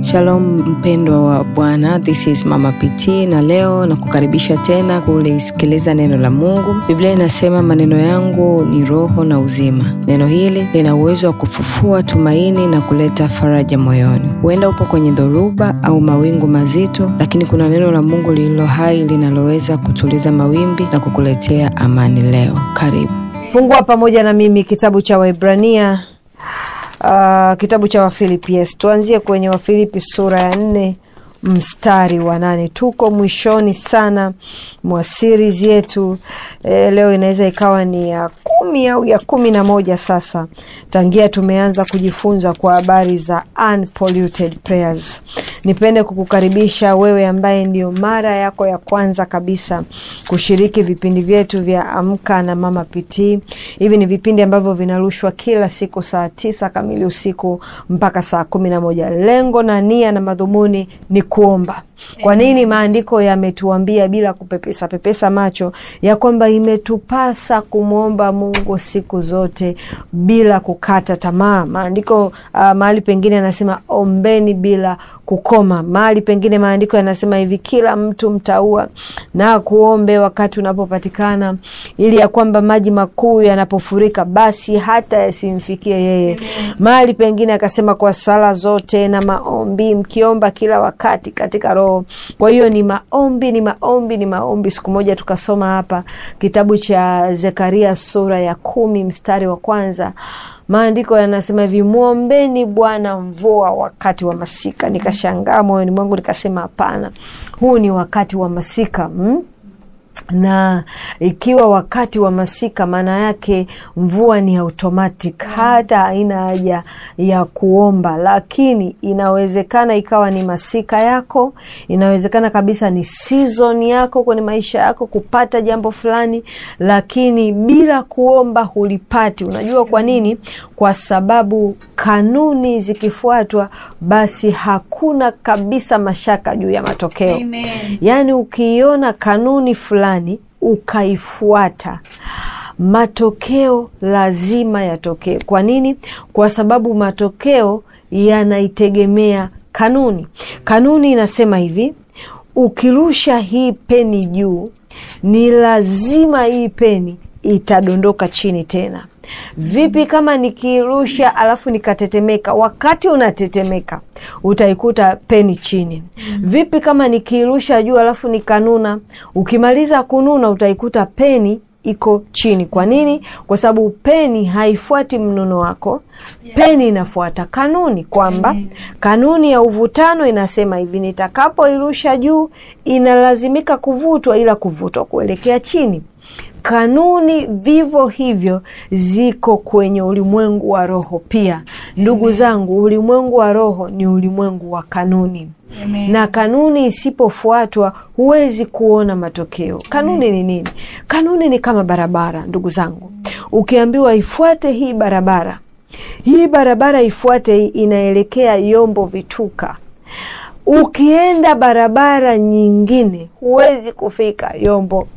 Shalom mpendwa wa Bwana, this is Mama PT na leo na kukaribisha tena kulisikiliza neno la Mungu. Biblia inasema maneno yangu ni roho na uzima. Neno hili lina uwezo wa kufufua tumaini na kuleta faraja moyoni. Huenda upo kwenye dhoruba au mawingu mazito, lakini kuna neno la Mungu lililo hai linaloweza kutuliza mawimbi na kukuletea amani leo. Karibu. Fungua pamoja na mimi kitabu cha Waebrania uh, kitabu cha Wafilipi. Yes, tuanzie kwenye Wafilipi sura ya nne mstari wa nane. Tuko mwishoni sana mwa series yetu e, leo inaweza ikawa ni ya kumi au ya kumi na moja sasa tangia tumeanza kujifunza kwa habari za unpolluted prayers. Nipende kukukaribisha wewe ambaye ndio mara yako ya kwanza kabisa kushiriki vipindi vyetu vya Amka na Mama PT. Hivi ni vipindi ambavyo vinarushwa kila siku saa tisa kamili usiku mpaka saa kumi na moja. Lengo na nia na madhumuni ni kuomba. Kwa nini? Maandiko yametuambia bila kupepesa pepesa macho ya kwamba imetupasa kumwomba Mungu siku zote bila kukata tamaa. Maandiko uh, mahali pengine anasema ombeni bila kukoma. Mahali pengine maandiko yanasema hivi, kila mtu mtaua na kuombe wakati unapopatikana, ili ya kwamba maji makuu yanapofurika basi hata yasimfikie yeye. Mahali pengine akasema kwa sala zote na maombi mkiomba kila wakati katika Roho. Kwa hiyo ni maombi, ni maombi, ni maombi. Siku moja tukasoma hapa kitabu cha Zekaria sura ya kumi mstari wa kwanza maandiko yanasema hivi, mwombeni Bwana mvua wakati wa masika. Nikashangaa moyoni mwangu nikasema, hapana, huu ni wakati wa masika hmm? na ikiwa wakati wa masika, maana yake mvua ni automatic, hata haina haja ya kuomba. Lakini inawezekana ikawa ni masika yako, inawezekana kabisa ni season yako kwenye maisha yako kupata jambo fulani, lakini bila kuomba hulipati. Unajua kwa nini? Kwa sababu kanuni zikifuatwa, basi hakuna kabisa mashaka juu ya matokeo. Amen. Yaani ukiiona kanuni fulani ukaifuata, matokeo lazima yatokee. Kwa nini? Kwa sababu matokeo yanaitegemea kanuni. Kanuni inasema hivi, ukirusha hii peni juu, ni lazima hii peni itadondoka chini tena. Vipi kama nikirusha alafu nikatetemeka? Wakati unatetemeka utaikuta peni chini. Vipi kama nikirusha juu alafu nikanuna? Ukimaliza kununa utaikuta peni iko chini. Kwa nini? Kwa sababu peni haifuati mnuno wako, peni inafuata kanuni, kwamba kanuni ya uvutano inasema hivi, nitakapoirusha juu inalazimika kuvutwa, ila kuvutwa kuelekea chini. Kanuni vivyo hivyo ziko kwenye ulimwengu wa roho pia. Ndugu zangu, ulimwengu wa roho ni ulimwengu wa kanuni. Amen. Na kanuni isipofuatwa huwezi kuona matokeo. Kanuni ni nini? Kanuni ni kama barabara, ndugu zangu. Ukiambiwa ifuate hii barabara, hii barabara ifuate, hii inaelekea Yombo Vituka. Ukienda barabara nyingine huwezi kufika Yombo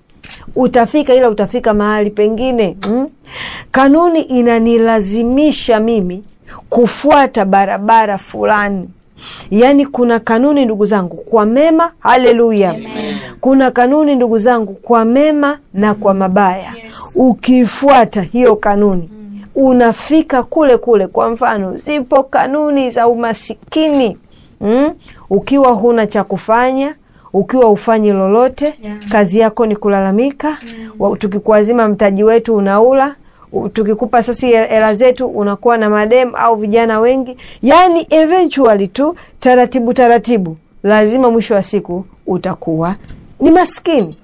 utafika ila utafika mahali pengine mm? Kanuni inanilazimisha mimi kufuata barabara fulani. Yaani kuna kanuni ndugu zangu kwa mema, haleluya. Kuna kanuni ndugu zangu kwa mema na kwa mabaya. Ukifuata hiyo kanuni unafika kule kule. Kwa mfano, zipo kanuni za umasikini mm? Ukiwa huna cha kufanya ukiwa ufanyi lolote Yeah. kazi yako ni kulalamika Wa- tukikuazima mtaji wetu unaula U- tukikupa sasa hela zetu unakuwa na madem au vijana wengi yani eventually tu taratibu taratibu lazima mwisho wa siku utakuwa ni maskini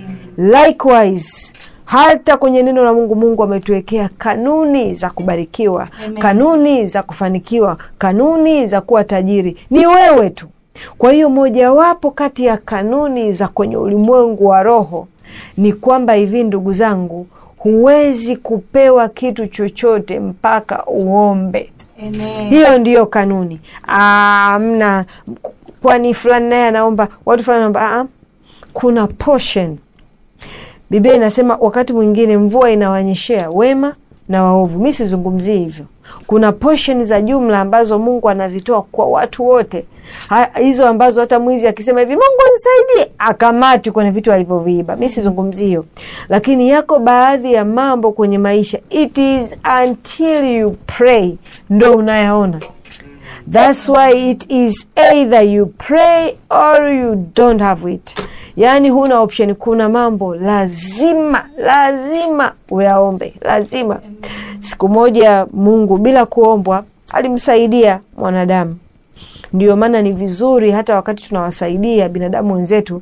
likewise hata kwenye neno la Mungu, Mungu ametuwekea kanuni za kubarikiwa, Amen. kanuni za kufanikiwa, kanuni za kuwa tajiri. Ni wewe tu. Kwa hiyo mojawapo kati ya kanuni za kwenye ulimwengu wa roho ni kwamba hivi, ndugu zangu, huwezi kupewa kitu chochote mpaka uombe. Amen. Hiyo ndiyo kanuni. Amna kwani fulani naye anaomba, watu fulani anaomba. Ah, kuna portion. Biblia inasema wakati mwingine mvua inawanyeshea wema na waovu. Mi sizungumzii hivyo, kuna portion za jumla ambazo mungu anazitoa kwa watu wote Ha- hizo ambazo hata mwizi akisema hivi mungu nisaidie akamatwi kwenye vitu alivyoviiba mi sizungumzi hiyo lakini yako baadhi ya mambo kwenye maisha it is until you pray ndo unayaona That's why it is either you pray or you don't have it. Yaani huna option. Kuna mambo lazima lazima uyaombe, lazima. Siku moja Mungu bila kuombwa alimsaidia mwanadamu. Ndio maana ni vizuri hata wakati tunawasaidia binadamu wenzetu,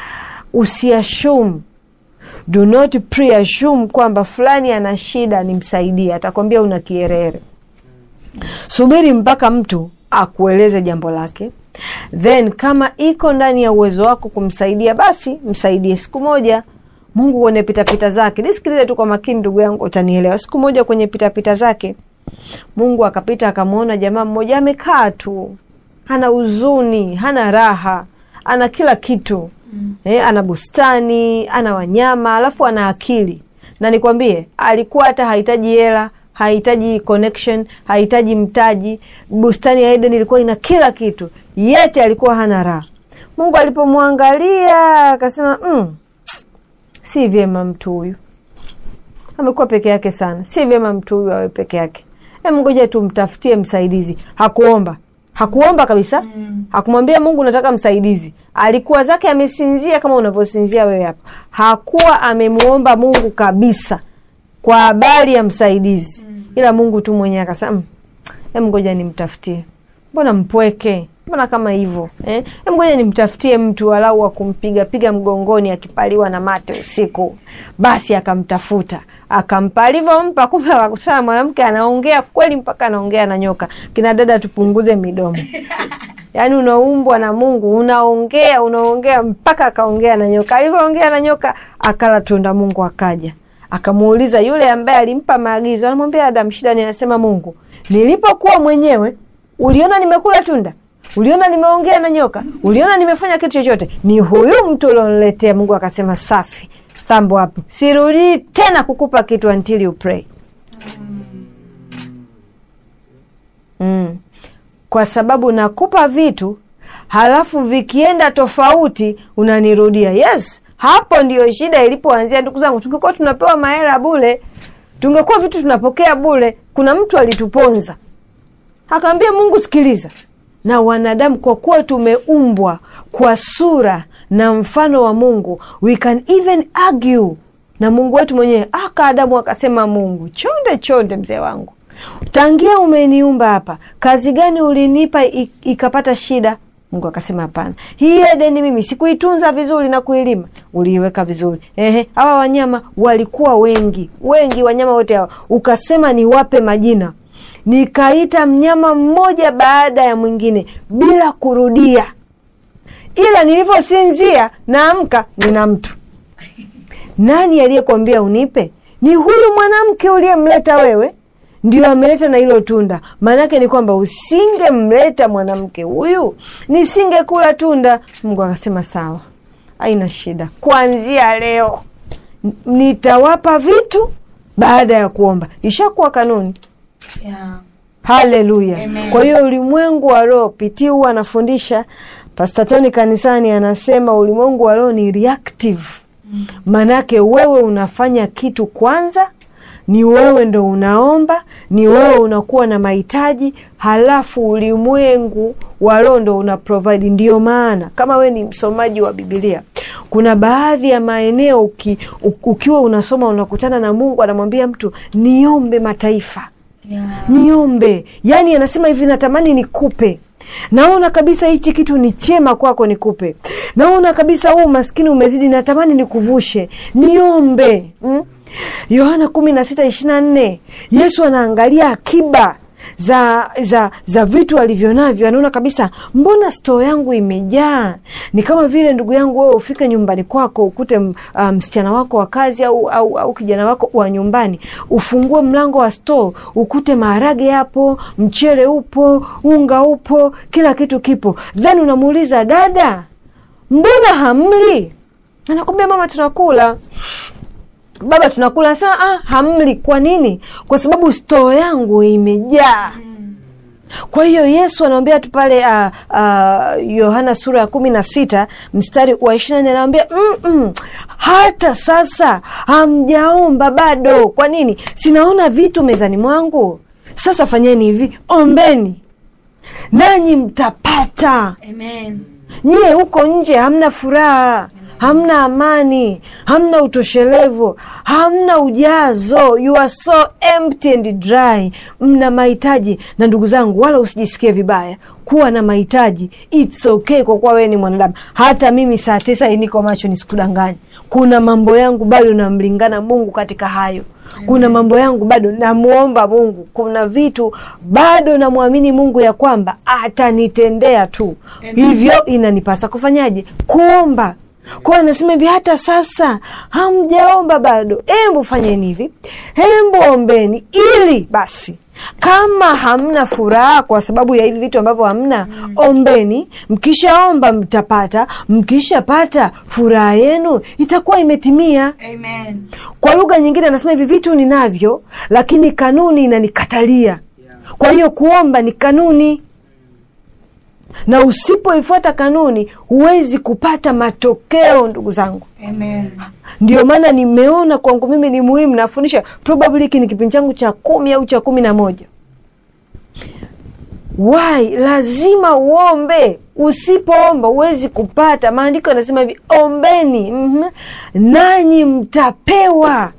usiashumu do not preassume kwamba fulani ana shida nimsaidie. Atakwambia una kierere subiri mpaka mtu akueleze jambo lake then kama iko ndani ya uwezo wako kumsaidia basi msaidie siku moja mungu kwenye pitapita zake nisikilize tu kwa makini ndugu yangu utanielewa siku moja kwenye pitapita zake mungu akapita akamwona jamaa mmoja amekaa tu hana huzuni hana raha ana kila kitu mm. eh, ana bustani ana wanyama alafu ana akili na nikwambie alikuwa hata hahitaji hela hahitaji connection hahitaji mtaji bustani ya eden ilikuwa ina kila kitu yete alikuwa hana raha mungu alipomwangalia akasema mm, si vyema mtu huyu amekuwa peke yake sana si vyema mtu huyu awe peke yake Em, ngoja tumtafutie msaidizi hakuomba hakuomba kabisa mm. hakumwambia mungu nataka msaidizi alikuwa zake amesinzia kama unavyosinzia wewe hapa hakuwa amemwomba mungu kabisa kwa habari ya msaidizi mm. ila mungu tu mwenyewe akasema "Mm, em ngoja nimtafutie mbona mpweke mbona kama hivyo eh? Em, ngoja nimtafutie mtu walau wa kumpiga piga mgongoni akipaliwa na mate usiku basi akamtafuta akampa alivyompa kumbe akakutana mwanamke anaongea kweli mpaka anaongea na nyoka kina dada tupunguze midomo yaani unaumbwa na mungu unaongea unaongea mpaka akaongea na nyoka alivyoongea na nyoka akala tunda mungu akaja akamuuliza yule ambaye alimpa maagizo anamwambia adam shida ni anasema mungu nilipokuwa mwenyewe uliona nimekula tunda uliona nimeongea na nyoka uliona nimefanya kitu chochote ni huyu mtu ulioniletea mungu akasema safi thambo hapo sirudii tena kukupa kitu until you pray mm. kwa sababu nakupa vitu halafu vikienda tofauti unanirudia yes hapo ndiyo shida ilipoanzia ndugu zangu tungekuwa tunapewa mahela bule tungekuwa vitu tunapokea bule kuna mtu alituponza akaambia mungu sikiliza na wanadamu kwa kuwa tumeumbwa kwa sura na mfano wa mungu we can even argue na mungu wetu mwenyewe aka adamu akasema mungu chonde chonde mzee wangu tangia umeniumba hapa kazi gani ulinipa i- ikapata shida mungu akasema hapana hii edeni mimi sikuitunza vizuri na kuilima uliiweka vizuri ehe hawa wanyama walikuwa wengi wengi wanyama wote hawa ukasema niwape majina nikaita mnyama mmoja baada ya mwingine bila kurudia ila nilivyosinzia naamka nina mtu nani aliyekwambia unipe ni huyu mwanamke uliyemleta wewe ndio ameleta na hilo tunda maanake ni kwamba usingemleta mwanamke huyu nisingekula tunda mungu akasema sawa haina shida kuanzia leo n- nitawapa vitu baada ya kuomba ishakuwa kanuni Yeah. haleluya Amen. kwa hiyo ulimwengu wa roho pitii huwa anafundisha pastatoni kanisani anasema ulimwengu wa roho ni reactive maanake wewe unafanya kitu kwanza ni wewe ndo unaomba ni wewe unakuwa na mahitaji halafu ulimwengu wa roho ndo una provide ndio maana kama wewe ni msomaji wa bibilia kuna baadhi ya maeneo uki, u- ukiwa unasoma unakutana na mungu anamwambia mtu niombe mataifa Yeah. niombe yaani anasema hivi natamani nikupe naona kabisa hichi kitu ni chema kwako nikupe naona kabisa huu maskini umezidi natamani nikuvushe niombe mm? yohana kumi na sita ishiri na nne yesu anaangalia akiba za za za vitu alivyo navyo anaona kabisa mbona stoo yangu imejaa ni kama vile ndugu yangu wewe ufike nyumbani kwako ukute m- ah, msichana wako wa kazi au, au, au kijana wako wa nyumbani ufungue mlango wa stoo ukute maharage yapo mchele upo unga upo kila kitu kipo then unamuuliza dada mbona hamli anakwambia mama tunakula baba tunakula saa ah, hamli kwa nini kwa sababu stoo yangu imejaa kwa hiyo yesu anawambia tu pale ah, ah, yohana sura ya kumi na sita mstari wa ishiri nane anawambia "Mm-mm, hata sasa hamjaomba bado kwa nini sinaona vitu mezani mwangu sasa fanyeni hivi ombeni nanyi mtapata Amen. nyie huko nje hamna furaha hamna amani hamna utoshelevu hamna ujazo you are so empty and dry mna mahitaji na ndugu zangu wala usijisikie vibaya kuwa na mahitaji its okay kwa kuwa wewe ni mwanadamu hata mimi saa tisa hii niko macho nisikudanganya kuna mambo yangu bado namlingana mungu katika hayo kuna mambo yangu bado namuomba mungu kuna vitu bado namwamini mungu ya kwamba atanitendea tu hivyo inanipasa kufanyaje kuomba kwa anasema hivi hata sasa hamjaomba bado hembu fanyeni hivi hembu ombeni ili basi kama hamna furaha kwa sababu ya hivi vitu ambavyo hamna ombeni mkishaomba mtapata mkishapata furaha yenu itakuwa imetimia Amen. kwa lugha nyingine anasema hivi vitu ninavyo lakini kanuni inanikatalia kwa hiyo kuomba ni kanuni na usipoifuata kanuni huwezi kupata matokeo ndugu zangu Amen. ndio maana nimeona kwangu mimi ni muhimu nafundisha probably hiki ni kipindi changu cha kumi au cha kumi na moja why lazima uombe usipoomba huwezi kupata maandiko yanasema hivi ombeni mm nanyi mtapewa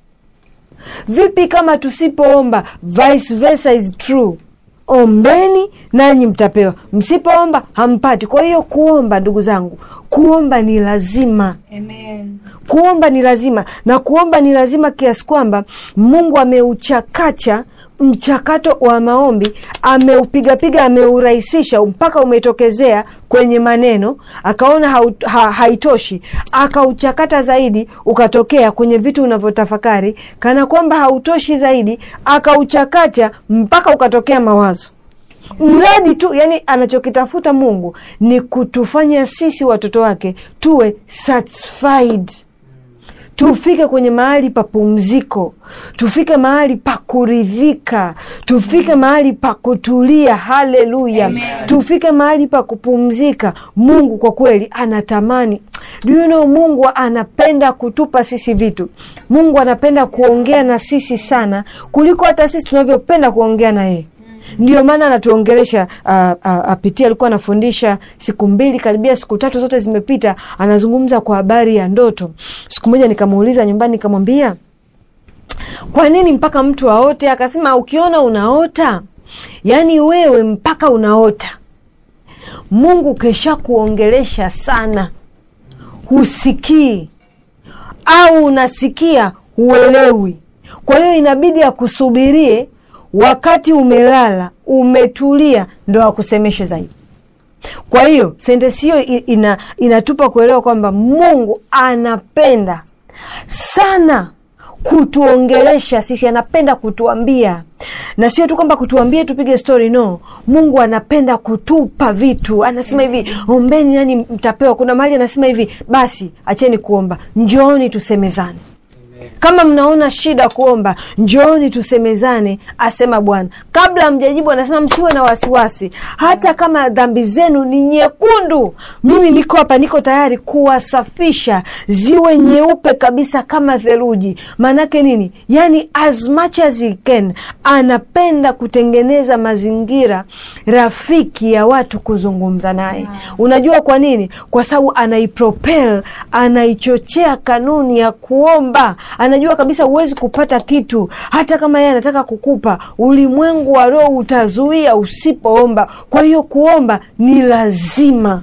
vipi kama tusipoomba vice versa is true ombeni nanyi mtapewa msipoomba hampati kwa hiyo kuomba ndugu zangu kuomba ni lazima Amen. kuomba ni lazima na kuomba ni lazima kiasi kwamba mungu ameuchakacha mchakato wa maombi ameupigapiga ameurahisisha mpaka umetokezea kwenye maneno akaona hau, ha, haitoshi akauchakata zaidi ukatokea kwenye vitu unavyotafakari kana kwamba hautoshi zaidi akauchakacha mpaka ukatokea mawazo mradi tu yani anachokitafuta mungu ni kutufanya sisi watoto wake tuwe satisfied tufike kwenye mahali pa pumziko tufike mahali pa kuridhika tufike mahali pa kutulia haleluya Amen. tufike mahali pa kupumzika mungu kwa kweli anatamani Do you know, mungu anapenda kutupa sisi vitu mungu anapenda kuongea na sisi sana kuliko hata sisi tunavyopenda kuongea na yeye ndio maana anatuongelesha apitia alikuwa anafundisha siku mbili karibia siku tatu zote zimepita anazungumza kwa habari ya ndoto siku moja nikamuuliza nyumbani nikamwambia kwa nini mpaka mtu aote akasema ukiona unaota yaani wewe mpaka unaota mungu kesha kuongelesha sana husikii au unasikia huelewi kwa hiyo inabidi akusubirie wakati umelala umetulia ndo akusemeshe zaidi kwa hiyo sentensi hiyo i- ina, inatupa kuelewa kwamba mungu anapenda sana kutuongelesha sisi anapenda kutuambia na sio tu kwamba kutuambia tupige story no mungu anapenda kutupa vitu anasema hivi ombeni nani mtapewa kuna mahali anasema hivi basi acheni kuomba njooni tusemezane kama mnaona shida kuomba njooni tusemezane asema bwana kabla mjajibu anasema msiwe na wasiwasi hata kama dhambi zenu ni nyekundu mimi niko hapa niko tayari kuwasafisha ziwe nyeupe kabisa kama theluji maanake nini yaani as much as he can anapenda kutengeneza mazingira rafiki ya watu kuzungumza naye unajua kwa nini kwa sababu anaipropel anaichochea kanuni ya kuomba anajua kabisa huwezi kupata kitu hata kama yeye anataka kukupa ulimwengu wa roho utazuia usipoomba kwa hiyo kuomba ni lazima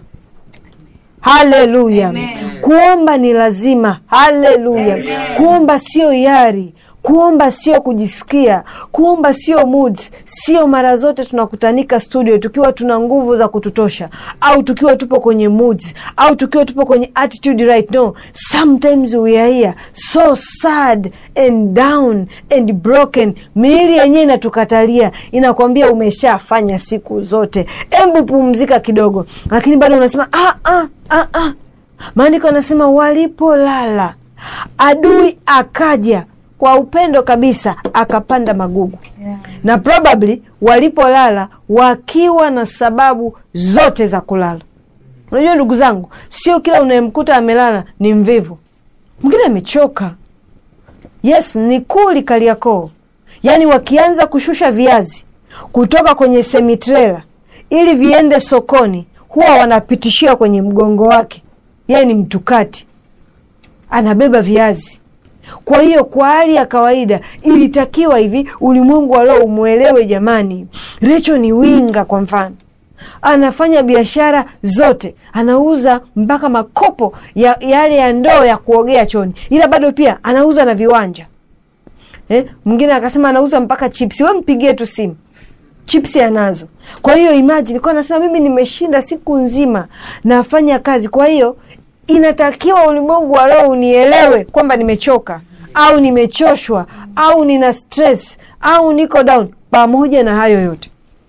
haleluya Amen. kuomba ni lazima haleluya Amen. kuomba sio yari kuomba sio kujisikia kuomba sio moods sio mara zote tunakutanika studio tukiwa tuna nguvu za kututosha au tukiwa tupo kwenye moods au tukiwa tupo kwenye attitude right no sometimes we are here so sad and down and broken miili yenyewe inatukatalia inakwambia umeshafanya siku zote embu pumzika kidogo lakini bado unasema ah, ah, ah, ah. maandiko anasema walipolala adui akaja kwa upendo kabisa akapanda magugu Yeah. na probably walipolala wakiwa na sababu zote za kulala unajua ndugu zangu sio kila unayemkuta amelala ni mvivu mwingine amechoka yes ni kuli kaliakoo yaani wakianza kushusha viazi kutoka kwenye semitrela ili viende sokoni huwa wanapitishia kwenye mgongo wake yeye ni mtukati anabeba viazi kwa hiyo kwa hali ya kawaida ilitakiwa hivi ulimwengu wa leo umwelewe jamani recho ni winga kwa mfano anafanya biashara zote anauza mpaka makopo ya yale ya ndoo ya kuogea choni ila bado pia anauza na viwanja eh, mwingine akasema anauza mpaka chipsi we mpigie tu simu chipsi anazo kwa hiyo imagine kwa anasema mimi nimeshinda siku nzima nafanya kazi kwa hiyo inatakiwa ulimwengu wa leo unielewe kwamba nimechoka au nimechoshwa au nina stress au niko down pamoja na hayo yote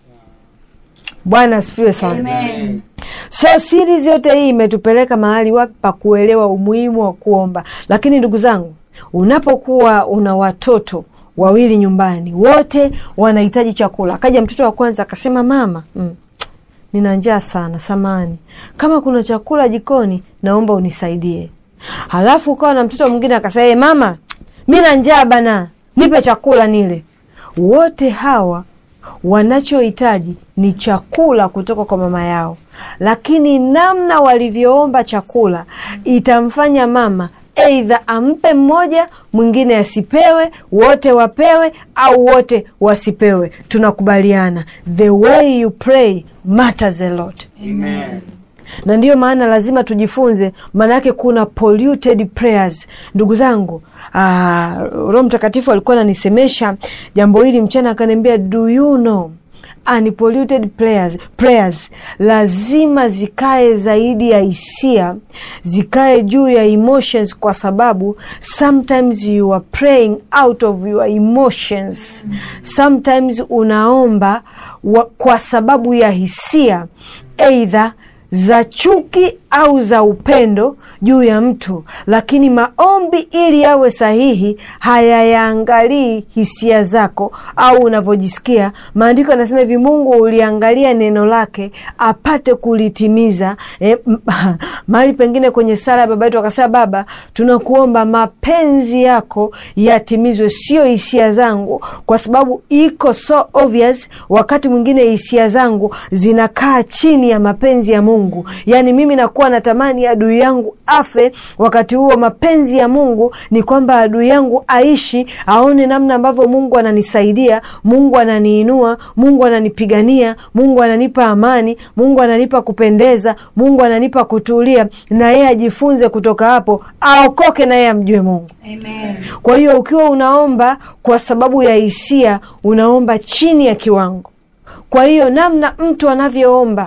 bwana asifiwe sana Amen. so series yote hii imetupeleka mahali wapi pa kuelewa umuhimu wa kuomba lakini ndugu zangu unapokuwa una watoto wawili nyumbani wote wanahitaji chakula akaja mtoto wa kwanza akasema mama mm, nina njaa sana samani kama kuna chakula jikoni naomba unisaidie halafu ukawa na mtoto mwingine akasema "Eh, mama mi na njaa bana nipe chakula nile wote hawa wanachohitaji ni chakula kutoka kwa mama yao lakini namna walivyoomba chakula itamfanya mama eidha ampe mmoja mwingine asipewe wote wapewe au wote wasipewe tunakubaliana the way you pray matters a lot Amen. na ndiyo maana lazima tujifunze maana yake kuna polluted prayers ndugu zangu ah, roho mtakatifu alikuwa ananisemesha jambo hili mchana akaniambia do you know unpolluted prayers, prayers lazima zikae zaidi ya hisia zikae juu ya emotions kwa sababu sometimes you are praying out of your emotions sometimes unaomba wa, kwa sababu ya hisia eidha za chuki au za upendo juu ya mtu lakini maombi ili yawe sahihi hayayaangalii hisia zako au unavyojisikia maandiko yanasema hivi mungu uliangalia neno lake apate kulitimiza e, mahali pengine kwenye sala ya baba yetu akasema baba tunakuomba mapenzi yako yatimizwe sio hisia zangu kwa sababu iko so obvious wakati mwingine hisia zangu zinakaa chini ya mapenzi ya mungu yaani mimi nakuwa natamani adui yangu afe wakati huo mapenzi ya mungu ni kwamba adui yangu aishi aone namna ambavyo mungu ananisaidia mungu ananiinua mungu ananipigania mungu ananipa amani mungu ananipa kupendeza mungu ananipa kutulia na yeye ajifunze kutoka hapo aokoke na yeye amjue mungu Amen. kwa hiyo ukiwa unaomba kwa sababu ya hisia unaomba chini ya kiwango kwa hiyo namna mtu anavyoomba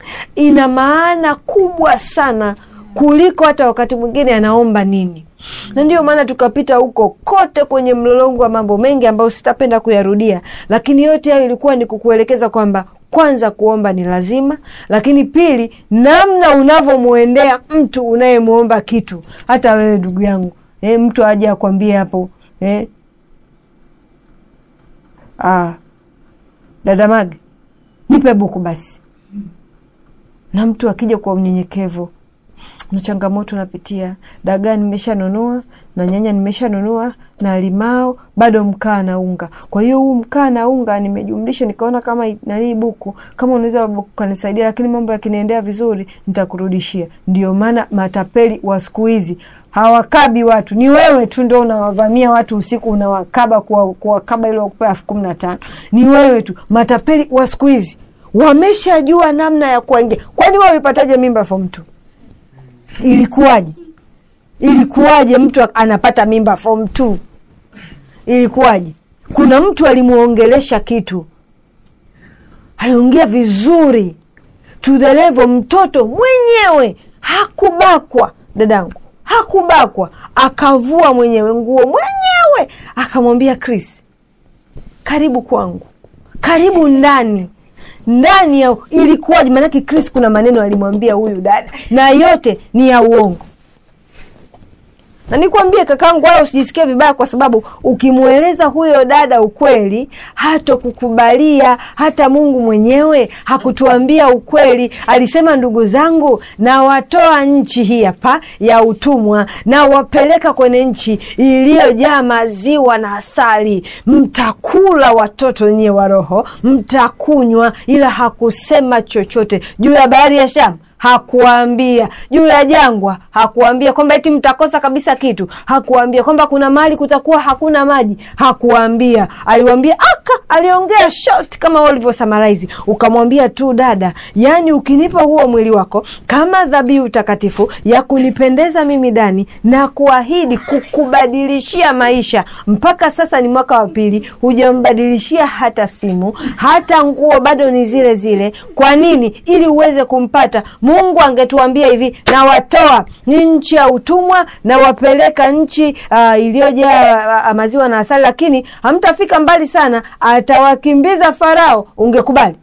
ina maana kubwa sana kuliko hata wakati mwingine anaomba nini na ndiyo maana tukapita huko kote kwenye mlolongo wa mambo mengi ambayo sitapenda kuyarudia lakini yote hayo ilikuwa ni kukuelekeza kwamba kwanza kuomba ni lazima lakini pili namna unavyomwendea mtu unayemwomba kitu hata wewe ndugu yangu e, mtu aje akwambie hapo e, ah, dada Mage nipe buku basi na mtu akija kwa unyenyekevu na changamoto napitia dagaa nimeshanunua na nyanya nimeshanunua na limao bado mkaa na unga kwa hiyo huu mkaa na unga nimejumlisha nikaona kama nanii buku kama unaweza buku kanisaidia lakini mambo yakiniendea vizuri nitakurudishia ndio maana matapeli wa siku hizi hawakabi watu ni wewe tu ndo unawavamia watu usiku unawakaba kuwa- kuwakaba ili wakupea elfu kumi na tano ni wewe tu matapeli wa siku hizi wameshajua namna ya kuwaingia kwani wewe ulipataje mimba form two ilikuwaje ilikuwaje mtu anapata mimba form two ilikuwaje kuna mtu alimuongelesha kitu aliongea vizuri to the level mtoto mwenyewe hakubakwa dadangu hakubakwa akavua mwenyewe nguo mwenyewe akamwambia chris karibu kwangu karibu ndani ndani ya ilikuwaje maanake chris kuna maneno alimwambia huyu dada na yote ni ya uongo na nikwambie kakangu, wala usijisikie vibaya, kwa sababu ukimweleza huyo dada ukweli hatokukubalia. Hata Mungu mwenyewe hakutuambia ukweli. Alisema, ndugu zangu, na watoa nchi hii hapa ya utumwa na wapeleka kwenye nchi iliyojaa maziwa na asali, mtakula watoto nyie wa roho, mtakunywa. Ila hakusema chochote juu ya bahari ya Shamu hakuambia juu ya jangwa, hakuambia kwamba eti mtakosa kabisa kitu, hakuambia kwamba kuna mahali kutakuwa hakuna maji, hakuambia. Aliwambia aka, aliongea short kama ulivyo summarize, ukamwambia tu dada, yani ukinipa huo mwili wako kama dhabihu takatifu ya kunipendeza mimi ndani, na kuahidi kukubadilishia maisha. Mpaka sasa ni mwaka wa pili, hujambadilishia hata simu, hata nguo bado ni zile zile. Kwa nini? Ili uweze kumpata Mungu angetuambia hivi, na watoa ni nchi ya utumwa na wapeleka nchi uh, iliyojaa uh, maziwa na asali, lakini hamtafika mbali sana, atawakimbiza Farao. Ungekubali?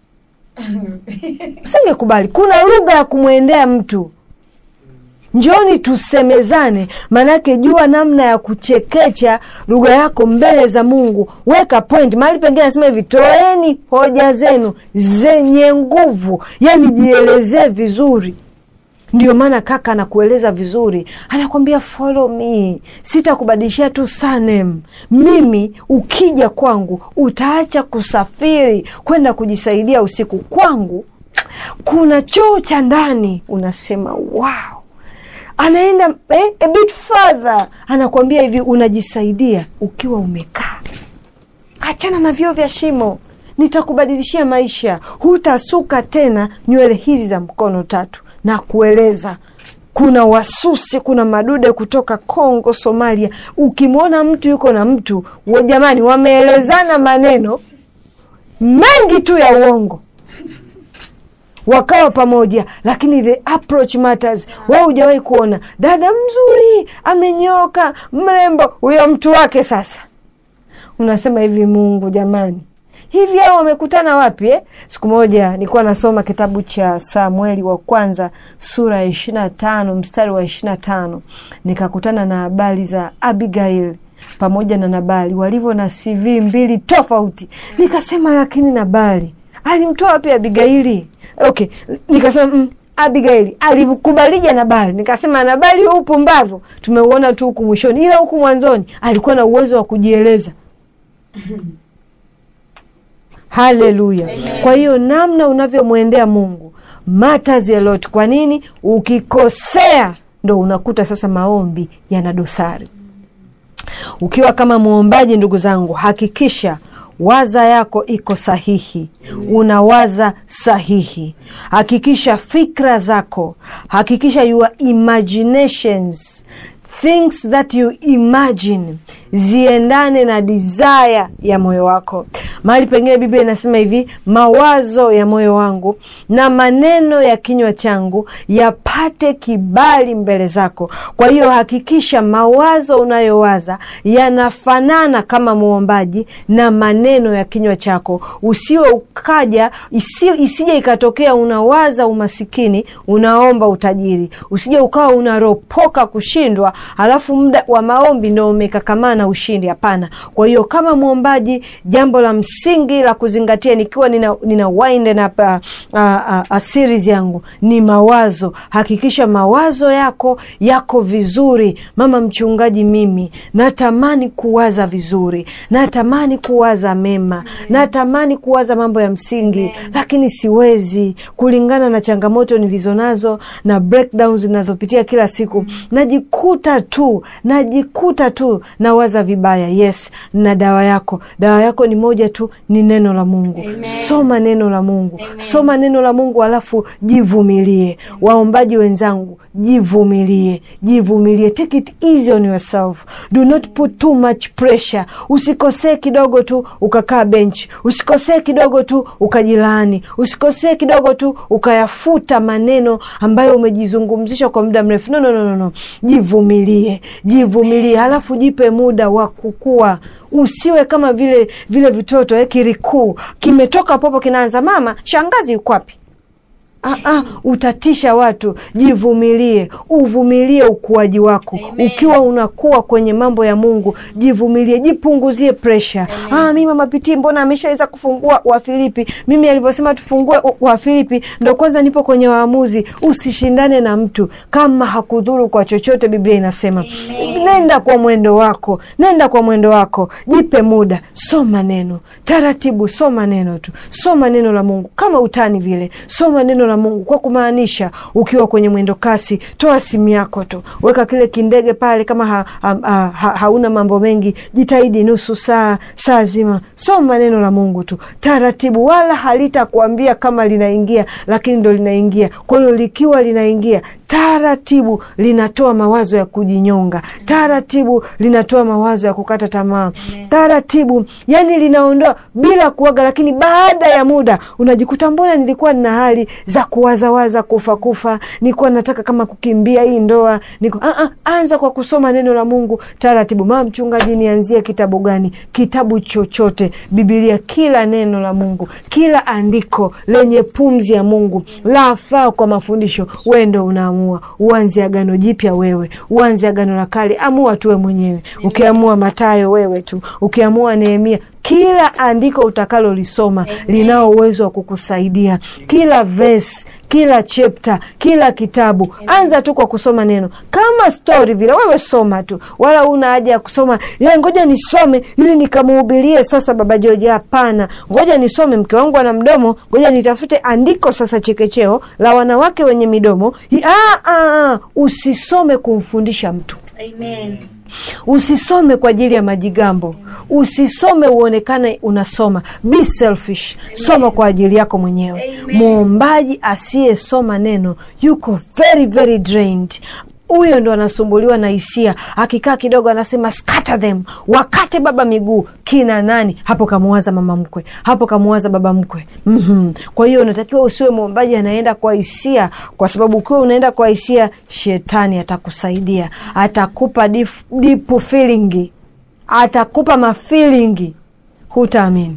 Usingekubali. Kuna lugha ya kumwendea mtu. Njoni tusemezane, manake jua namna ya kuchekecha lugha yako mbele za Mungu. Weka point mahali pengine, anasema hivi, toeni hoja zenu zenye nguvu, yani jielezee vizuri. Ndio maana kaka anakueleza vizuri, anakwambia follow me, sitakubadilishia tu sanem. Mimi ukija kwangu utaacha kusafiri kwenda kujisaidia usiku. Kwangu kuna choo cha ndani, unasema wow anaenda eh, a bit further, anakuambia hivi, unajisaidia ukiwa umekaa. Achana na vyoo vya shimo, nitakubadilishia maisha. Hutasuka tena nywele hizi za mkono tatu, na kueleza kuna wasusi, kuna madude kutoka Kongo, Somalia. Ukimwona mtu yuko na mtu wa jamani, wameelezana maneno mengi tu ya uongo wakawa pamoja, lakini the approach matters. Wewe hujawahi kuona dada mzuri amenyoka mrembo, huyo mtu wake sasa, unasema hivi, Mungu jamani, hivi hao wamekutana wapi eh? Siku moja nilikuwa nasoma kitabu cha Samueli wa kwanza sura ya ishirini na tano mstari wa ishirini na tano nikakutana na habari za Abigail pamoja na Nabali walivyo na CV mbili tofauti. Nikasema, lakini Nabali alimtoa wapi Abigaili? Okay, nikasema mm, Abigaili alikubalija Nabali? Nikasema Nabali huu upumbavu tumeuona tu huku mwishoni, ila huku mwanzoni alikuwa na uwezo wa kujieleza. Haleluya! Kwa hiyo namna unavyomwendea Mungu matters a lot. Kwa nini? Ukikosea ndo unakuta sasa maombi yana dosari. Ukiwa kama mwombaji, ndugu zangu, hakikisha waza yako iko sahihi, unawaza sahihi. Hakikisha fikra zako, hakikisha your imaginations things that you imagine ziendane na desire ya moyo wako. Mahali pengine Biblia inasema hivi, mawazo ya moyo wangu na maneno ya kinywa changu yapate kibali mbele zako. Kwa hiyo hakikisha mawazo unayowaza yanafanana kama mwombaji na maneno ya kinywa chako. Usiwe ukaja isi, isije ikatokea unawaza umasikini, unaomba utajiri. Usije ukawa unaropoka kushindwa halafu muda wa maombi ndo umekakamana ushindi. Hapana. Kwa hiyo kama mwombaji, jambo la msingi la kuzingatia, nikiwa nina, nina wind up uh, uh, uh, series yangu ni mawazo. Hakikisha mawazo yako yako vizuri. Mama mchungaji, mimi natamani kuwaza vizuri, natamani kuwaza mema, natamani kuwaza mambo ya msingi, lakini siwezi kulingana na changamoto nilizonazo na breakdowns zinazopitia kila siku, najikuta tu najikuta tu nawaza vibaya. Yes, na dawa yako, dawa yako ni moja tu, ni neno la Mungu. Amen. Soma neno la Mungu. Amen. Soma neno la Mungu alafu jivumilie. Waombaji wenzangu, jivumilie, jivumilie, take it easy on yourself, do not put too much pressure. Usikosee kidogo tu ukakaa bench, usikosee kidogo tu ukajilaani, usikosee kidogo tu ukayafuta maneno ambayo umejizungumzisha kwa muda mrefu. No, no, no, no, no. Jivumilie, jivumilie, halafu jipe muda wa kukua. Usiwe kama vile vile vitoto eh, kirikuu kimetoka popo kinaanza, mama shangazi yuko wapi? Ah, ah, utatisha watu. Jivumilie, uvumilie ukuaji wako. Ukiwa unakuwa kwenye mambo ya Mungu, jivumilie, jipunguzie presha. Ah, mimi mama Pitii, mbona ameshaweza kufungua Wafilipi? Mimi alivyosema tufungue Wafilipi ndo kwanza nipo kwenye Waamuzi. Usishindane na mtu kama hakudhuru kwa chochote. Biblia inasema nenda kwa mwendo wako, nenda kwa mwendo wako, jipe muda, soma neno taratibu, soma neno tu, soma neno la Mungu kama utani vile, soma neno la Mungu kwa kumaanisha. Ukiwa kwenye mwendo kasi, toa simu yako tu, weka kile kindege pale. Kama ha, ha, ha, ha, hauna mambo mengi, jitahidi nusu saa, saa zima, soma neno la Mungu tu taratibu, wala halitakuambia kama linaingia, lakini ndo linaingia. Kwa hiyo likiwa linaingia taratibu, linatoa mawazo ya kujinyonga taratibu, linatoa mawazo ya kukata tamaa taratibu, yani linaondoa bila kuaga, lakini baada ya muda unajikuta mbona nilikuwa nina hali za kuwazawaza, kufa kufa, nilikuwa nataka kama kukimbia hii ndoa niko, ah, ah, anza kwa kusoma neno la Mungu taratibu. Mama mchungaji, nianzie kitabu gani? Kitabu chochote, Bibilia, kila neno la Mungu, kila andiko lenye pumzi ya Mungu lafaa kwa mafundisho. Wewe ndo unaamua uanze agano jipya, wewe uanze agano la kale, amua tuwe mwenyewe. Ukiamua Matayo, wewe tu, ukiamua Nehemia kila andiko utakalolisoma linao uwezo wa kukusaidia. Kila verse, kila chapter, kila kitabu, anza tu kwa kusoma neno kama stori vile. Wewe soma tu, wala una haja ya kusoma ya ngoja nisome ili nikamuhubirie sasa baba Joji. Hapana, ngoja nisome, mke wangu ana mdomo, ngoja nitafute andiko sasa chekecheo la wanawake wenye midomo. Ah, ah, usisome kumfundisha mtu Amen. Usisome kwa ajili ya majigambo, usisome uonekane unasoma. Be selfish, soma kwa ajili yako mwenyewe. Mwombaji asiyesoma neno yuko very very drained. Huyo ndo anasumbuliwa na hisia, akikaa kidogo anasema scatter them, wakate baba miguu. Kina nani hapo? Kamuwaza mama mkwe hapo, kamuwaza baba mkwe. mm -hmm. Kwa hiyo unatakiwa usiwe mwombaji anaenda kwa hisia, kwa sababu ukiwa unaenda kwa hisia, shetani atakusaidia, atakupa deep feeling, atakupa mafilingi, hutaamini.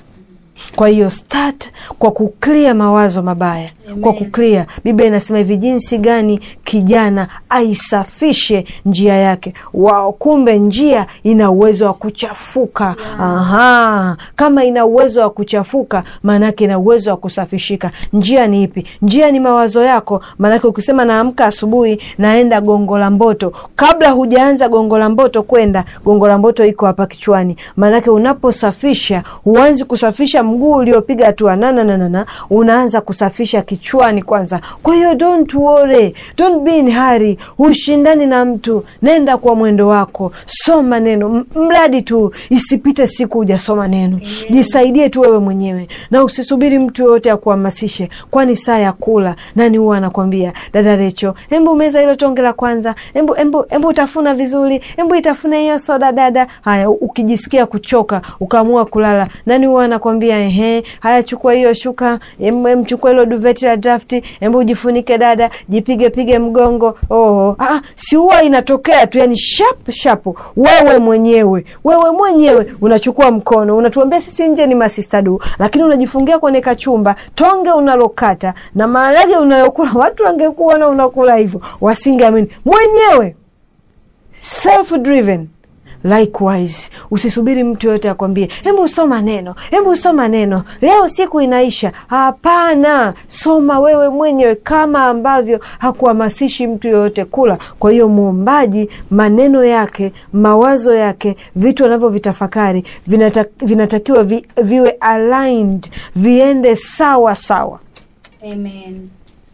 Kwa hiyo start kwa kuklia mawazo mabaya. Amen. Kwa kuklia, Biblia inasema hivi, jinsi gani kijana aisafishe njia yake. Wao, kumbe njia ina uwezo wa kuchafuka. Yeah. Aha, kama ina uwezo wa kuchafuka, maanake ina uwezo wa kusafishika. Njia ni ipi? Njia ni mawazo yako. Maanake ukisema naamka asubuhi naenda Gongo la Mboto, kabla hujaanza Gongo la Mboto kwenda Gongo la Mboto iko hapa kichwani. Maanake unaposafisha huanzi kusafisha mguu uliopiga hatua nananana, unaanza kusafisha kichwani kwanza. Kwa hiyo don't worry, don't be in hurry, ushindani na mtu, nenda kwa mwendo wako, soma neno, mradi tu isipite siku hujasoma neno. Jisaidie tu wewe mwenyewe na usisubiri mtu yoyote akuhamasishe, kwani saa ya kula nani huwa anakwambia dada Recho, embu meza hilo tonge la kwanza, embu embu embu utafuna vizuri, embu itafuna hiyo soda dada. Haya, ukijisikia kuchoka ukaamua kulala, nani huwa anakwambia ehe, haya chukua hiyo shuka, mchukua hilo duveti la drafti, embu ujifunike dada, jipige pige mgongo. Oh, ah, si huwa inatokea tu, yani sharp sharp. Wewe mwenyewe wewe mwenyewe unachukua mkono, unatuambia sisi nje ni masistadu, lakini unajifungia kwenye kachumba, tonge unalokata na maharage unayokula. Watu wangekuona unakula hivyo wasingeamini. Mwenyewe self driven Likewise, usisubiri mtu yoyote akwambie hebu soma neno, hebu soma neno, leo siku inaisha. Hapana, soma wewe mwenyewe, kama ambavyo hakuhamasishi mtu yoyote kula. Kwa hiyo mwombaji, maneno yake, mawazo yake, vitu anavyovitafakari vinata, vinatakiwa vi, viwe aligned, viende sawa sawa, Amen.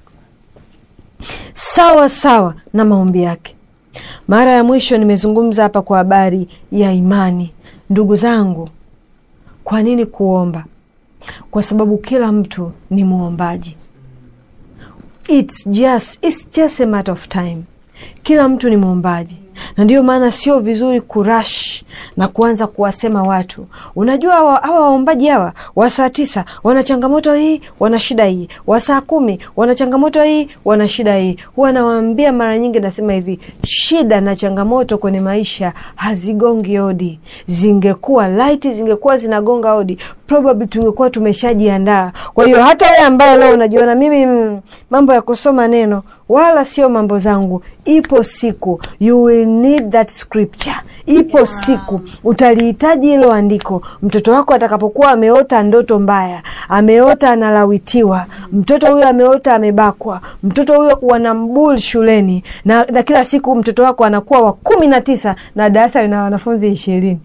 sawa sawa na maombi yake. Mara ya mwisho nimezungumza hapa kwa habari ya imani. Ndugu zangu, kwa nini kuomba? Kwa sababu kila mtu ni mwombaji. It's just, it's just a matter of time. Kila mtu ni mwombaji, na ndiyo maana sio vizuri kurash na kuanza kuwasema watu, unajua hawa waombaji hawa wa saa tisa wana changamoto hii, wana shida hii, wa saa kumi wana changamoto hii, wana shida hii. Huwa nawaambia mara nyingi, nasema hivi, shida na changamoto kwenye maisha hazigongi hodi. Zingekuwa laiti, zingekuwa zinagonga hodi, probably tungekuwa tumeshajiandaa kwa hiyo hata wewe ambaye leo unajiona mimi mm, mambo ya kusoma neno wala sio mambo zangu ipo siku you will need that scripture ipo siku utalihitaji hilo andiko mtoto wako atakapokuwa ameota ndoto mbaya ameota analawitiwa mtoto huyo ameota amebakwa mtoto huyo wanambul shuleni na, na kila siku mtoto wako anakuwa wa kumi na tisa na darasa lina wanafunzi ishirini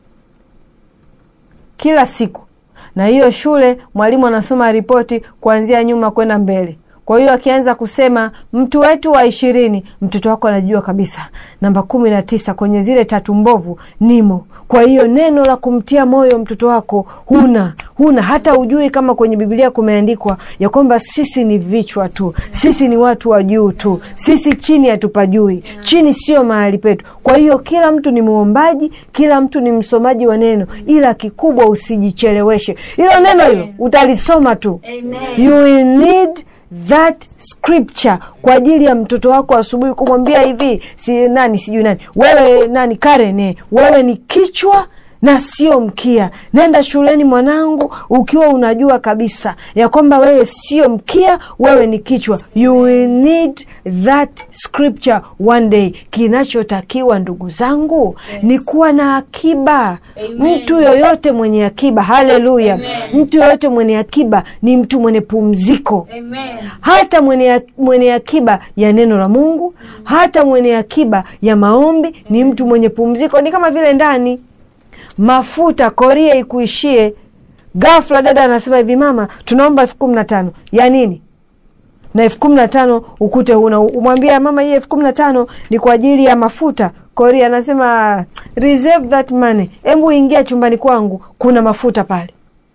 kila siku na hiyo shule mwalimu anasoma ripoti kuanzia nyuma kwenda mbele kwa hiyo akianza kusema mtu wetu wa ishirini mtoto wako anajua kabisa namba kumi na tisa kwenye zile tatu mbovu nimo kwa hiyo neno la kumtia moyo mtoto wako huna huna hata ujui kama kwenye bibilia kumeandikwa ya kwamba sisi ni vichwa tu sisi ni watu wa juu tu sisi chini hatupajui chini sio mahali petu kwa hiyo kila mtu ni mwombaji kila mtu ni msomaji wa neno ila kikubwa usijicheleweshe hilo neno hilo utalisoma tu Amen. you will need that scripture kwa ajili ya mtoto wako asubuhi kumwambia hivi si nani sijui nani wewe nani Karen eh, wewe ni kichwa na sio mkia nenda shuleni mwanangu ukiwa unajua kabisa ya kwamba wewe sio mkia wewe ni kichwa you will need that scripture one day kinachotakiwa ndugu zangu ni kuwa na akiba Amen. mtu yoyote mwenye akiba haleluya mtu yoyote mwenye akiba ni mtu mwenye pumziko Amen. hata mwenye, mwenye akiba ya neno la mungu hata mwenye akiba ya maombi ni mtu mwenye pumziko ni kama vile ndani mafuta koria ikuishie gafla dada anasema hivi mama tunaomba elfu kumi na tano ya nini na elfu kumi na tano ukute una umwambia mama hii elfu kumi na tano ni kwa ajili ya mafuta koria anasema reserve that money hebu ingia chumbani kwangu kuna mafuta pale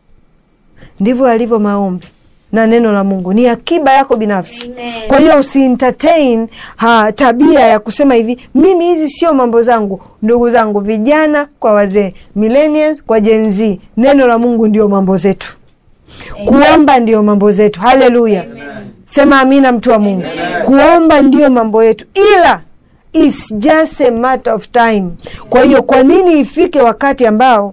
ndivyo yalivyo maombi na neno la mungu ni akiba yako binafsi Amen. kwa hiyo usientertain ha, tabia ya kusema hivi mimi hizi sio mambo zangu ndugu zangu vijana kwa wazee millennials kwa Gen Z neno la mungu ndio mambo zetu kuomba ndio mambo zetu haleluya sema amina mtu wa mungu kuomba ndio mambo yetu ila It's just a matter of time kwa hiyo kwa nini ifike wakati ambao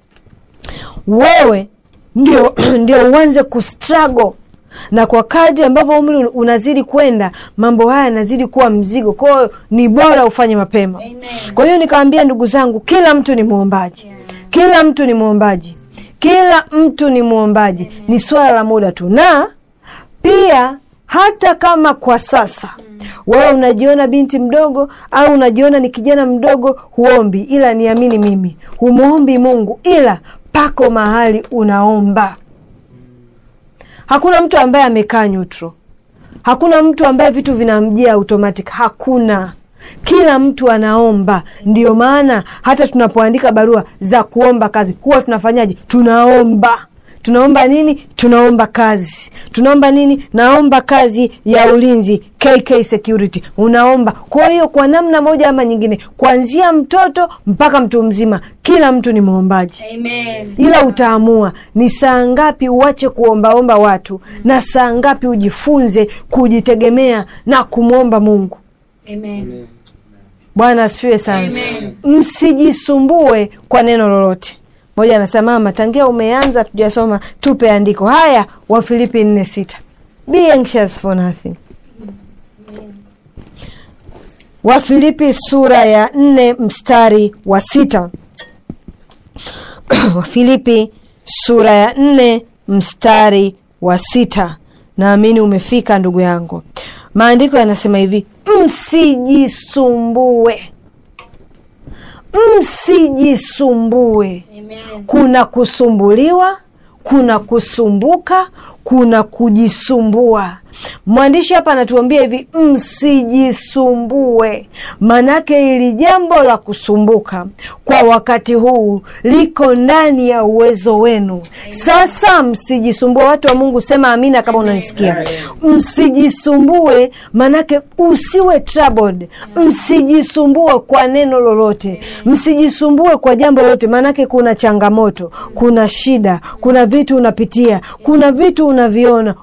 wewe ndio ndio uanze kustruggle na kwa kadri ambavyo umri unazidi kwenda mambo haya yanazidi kuwa mzigo kwa hiyo ni bora ufanye mapema Amen. kwa hiyo nikawambia ndugu zangu kila mtu ni mwombaji kila mtu ni mwombaji kila mtu ni mwombaji ni swala la muda tu na pia hata kama kwa sasa wewe unajiona binti mdogo au unajiona ni kijana mdogo huombi ila niamini mimi humwombi mungu ila pako mahali unaomba hakuna mtu ambaye amekaa neutral hakuna mtu ambaye vitu vinamjia automatic hakuna kila mtu anaomba ndio maana hata tunapoandika barua za kuomba kazi huwa tunafanyaje tunaomba tunaomba nini tunaomba kazi tunaomba nini naomba kazi ya ulinzi kk security unaomba kwa hiyo kwa namna moja ama nyingine kuanzia mtoto mpaka mtu mzima kila mtu ni mwombaji Amen. ila utaamua ni saa ngapi uache kuombaomba watu na saa ngapi ujifunze kujitegemea na kumwomba mungu Amen. bwana asifiwe sana Amen. msijisumbue kwa neno lolote moja anasema mama tangia umeanza tujasoma tupe andiko haya wafilipi nne sita be anxious for nothing wafilipi sura ya nne mstari wa sita wafilipi sura ya nne mstari wa sita naamini umefika ndugu yangu maandiko yanasema hivi msijisumbue msijisumbue Amen. kuna kusumbuliwa kuna kusumbuka kuna kujisumbua mwandishi hapa anatuambia hivi msijisumbue manake ili jambo la kusumbuka kwa wakati huu liko ndani ya uwezo wenu sasa msijisumbue watu wa mungu sema amina kama unanisikia msijisumbue manake usiwe troubled msijisumbue kwa neno lolote msijisumbue kwa jambo lolote maanake kuna changamoto kuna shida kuna vitu unapitia kuna vitu unaviona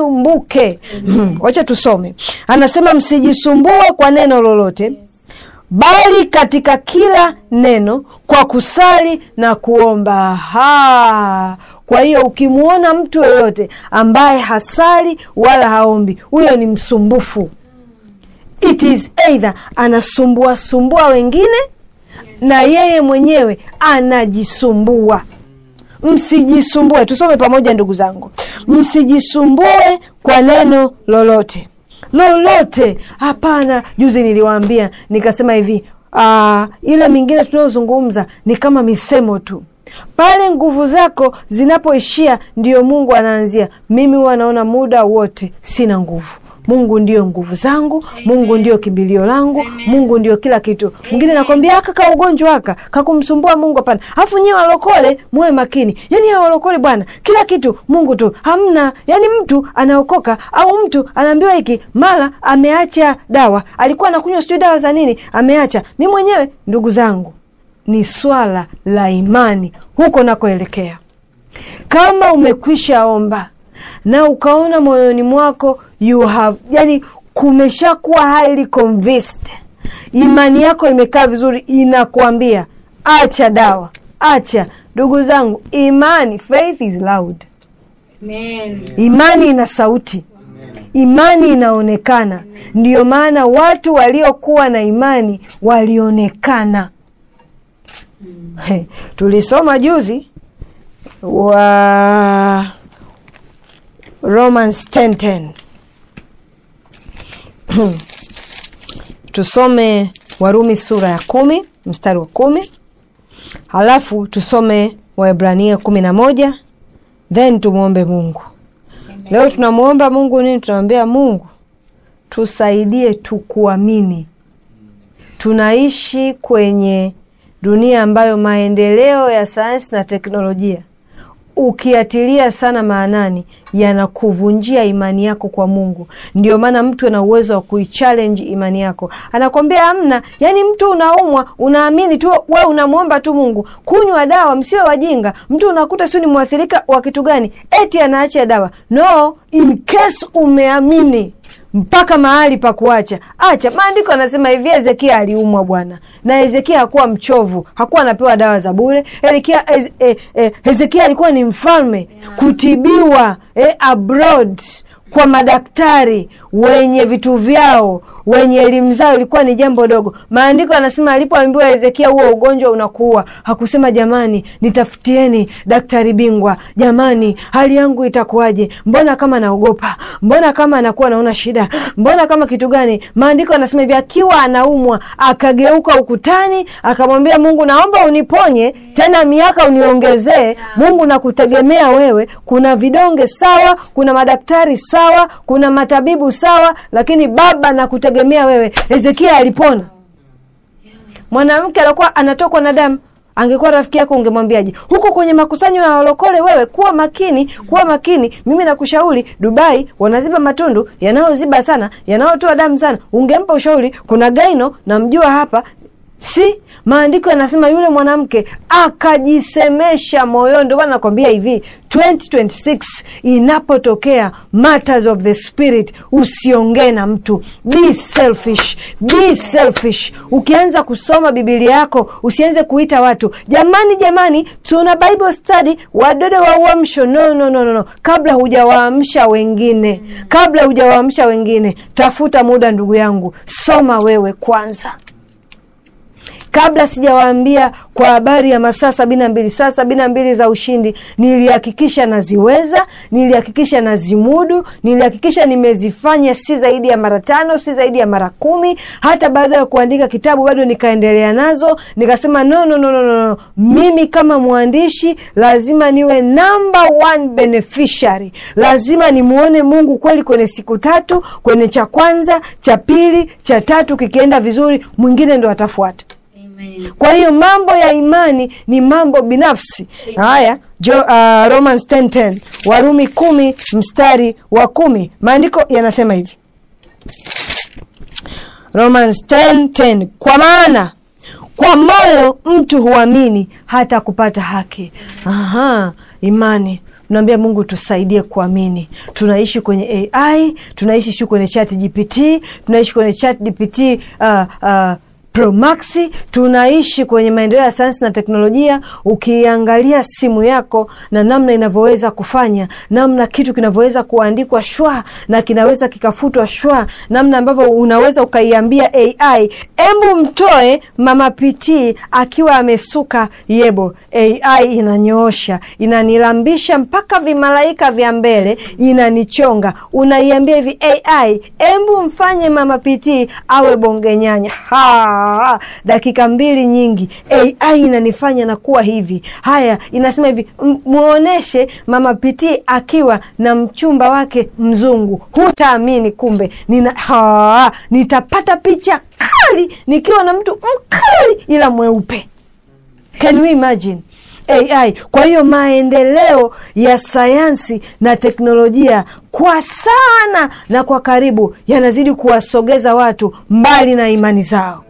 usisumbuke wacha tusome anasema msijisumbue kwa neno lolote bali katika kila neno kwa kusali na kuomba. Ha! Kwa hiyo ukimwona mtu yoyote ambaye hasali wala haombi, huyo ni msumbufu. It is either anasumbua sumbua wengine na yeye mwenyewe anajisumbua. Msijisumbue, tusome pamoja ndugu zangu, msijisumbue kwa neno lolote lolote. Hapana, juzi niliwaambia nikasema hivi uh, ile mingine tunayozungumza ni kama misemo tu. Pale nguvu zako zinapoishia, ndiyo Mungu anaanzia. Mimi huwa naona muda wote sina nguvu. Mungu ndiyo nguvu zangu, Mungu ndiyo kimbilio langu, Mungu ndiyo kila kitu. Mwingine nakwambia aka ka ugonjwa aka kakumsumbua Mungu, hapana. Alafu nyewe walokole muwe makini, yani hawa walokole bwana, kila kitu Mungu tu, hamna. Yani mtu anaokoka au mtu anaambiwa hiki, mara ameacha dawa, alikuwa anakunywa sijui dawa za nini, ameacha. Mi mwenyewe ndugu zangu, ni swala la imani huko nakoelekea. Kama umekwisha omba na ukaona moyoni mwako you have yani, kumeshakuwa highly convinced, imani yako imekaa vizuri, inakuambia acha dawa, acha. Ndugu zangu, imani, faith is loud. Amen. Imani ina sauti, imani inaonekana. Ndiyo maana watu waliokuwa na imani walionekana. He, tulisoma juzi wa Romans 10:10 tusome Warumi sura ya kumi mstari wa kumi halafu tusome Waebrania kumi na moja then tumwombe Mungu. Leo tunamwomba Mungu nini? Tunamwambia Mungu tusaidie tukuamini. Tunaishi kwenye dunia ambayo maendeleo ya sayansi na teknolojia ukiatilia sana maanani yanakuvunjia imani yako kwa Mungu. Ndio maana mtu ana uwezo wa kuichallenge imani yako, anakwambia hamna. Yani mtu unaumwa, unaamini tu, we unamwomba tu Mungu. Kunywa dawa, msiwe wajinga. Mtu unakuta sio ni mwathirika wa kitu gani, eti anaacha dawa. No, in case umeamini mpaka mahali pa kuacha acha. Maandiko anasema hivi, Hezekia aliumwa bwana, na Hezekia hakuwa mchovu, hakuwa anapewa dawa za bure. Hezekia eh, eh, eh, Hezekia alikuwa ni mfalme kutibiwa eh, abroad kwa madaktari wenye vitu vyao wenye elimu zao ilikuwa ni jambo dogo. Maandiko anasema alipoambiwa Hezekia, huo ugonjwa unakuua, hakusema jamani, nitafutieni daktari bingwa, jamani, hali yangu itakuwaje? Mbona kama naogopa, mbona kama anakuwa naona shida, mbona kama kitu gani? Maandiko anasema hivi, akiwa anaumwa akageuka ukutani, akamwambia Mungu, naomba uniponye tena, miaka uniongezee. Mungu, nakutegemea wewe. Kuna vidonge sawa, kuna madaktari sawa, kuna matabibu sawa, lakini Baba nakutegemea wewe. Hezekia alipona. Mwanamke alikuwa anatokwa na damu, angekuwa rafiki yako ungemwambiaje? Huko kwenye makusanyo ya walokole, wewe kuwa makini, kuwa makini. Mimi nakushauri, Dubai wanaziba matundu yanayoziba sana, yanayotoa damu sana. Ungempa ushauri. Kuna gaino namjua hapa si maandiko yanasema yule mwanamke akajisemesha moyoni. Ndio maana nakwambia hivi 2026 inapotokea matters of the spirit, usiongee na mtu, be selfish, be selfish. Ukianza kusoma Biblia yako usianze kuita watu jamani, jamani, tuna Bible study, wadode wa uamsho. No, no, no, no, no. Kabla hujawaamsha wengine, kabla hujawaamsha wengine, tafuta muda, ndugu yangu, soma wewe kwanza kabla sijawaambia kwa habari ya masaa sabini na mbili saa sabini na mbili za ushindi, nilihakikisha naziweza, nilihakikisha nazimudu, nilihakikisha nimezifanya si zaidi ya mara tano, si zaidi ya mara kumi. Hata baada ya kuandika kitabu bado nikaendelea nazo, nikasema no, no, no, no, no. Mimi kama mwandishi lazima niwe number one beneficiary, lazima nimwone Mungu kweli kwenye siku tatu, kwenye cha kwanza, cha pili, cha tatu, kikienda vizuri, mwingine ndo atafuata. Amen. Kwa hiyo mambo ya imani ni mambo binafsi. Haya, jo, uh, Romans 10:10 Warumi kumi mstari wa kumi maandiko yanasema hivi, Romans 10:10 kwa maana kwa moyo mtu huamini hata kupata haki. Aha, imani Naambia Mungu tusaidie kuamini. Tunaishi kwenye AI, tunaishi shu kwenye chat GPT, tunaishi kwenye chat GPT uh, uh, Pro Max, tunaishi kwenye maendeleo ya sayansi na teknolojia. Ukiangalia simu yako na namna inavyoweza kufanya, namna kitu kinavyoweza kuandikwa shwa na kinaweza kikafutwa shwa, namna ambavyo unaweza ukaiambia AI embu mtoe mama pitii akiwa amesuka yebo, AI inanyoosha, inanilambisha mpaka vimalaika vya mbele, inanichonga. Unaiambia hivi AI, embu mfanye mama pitii awe bonge nyanya. Ha, dakika mbili nyingi, AI inanifanya na kuwa hivi. Haya, inasema hivi, "M- muoneshe mama pitii akiwa na mchumba wake mzungu, hutaamini. Kumbe nina ha, nitapata picha kali nikiwa na mtu mkali ila mweupe. Can you imagine? AI. Kwa hiyo maendeleo ya sayansi na teknolojia kwa sana na kwa karibu yanazidi kuwasogeza watu mbali na imani zao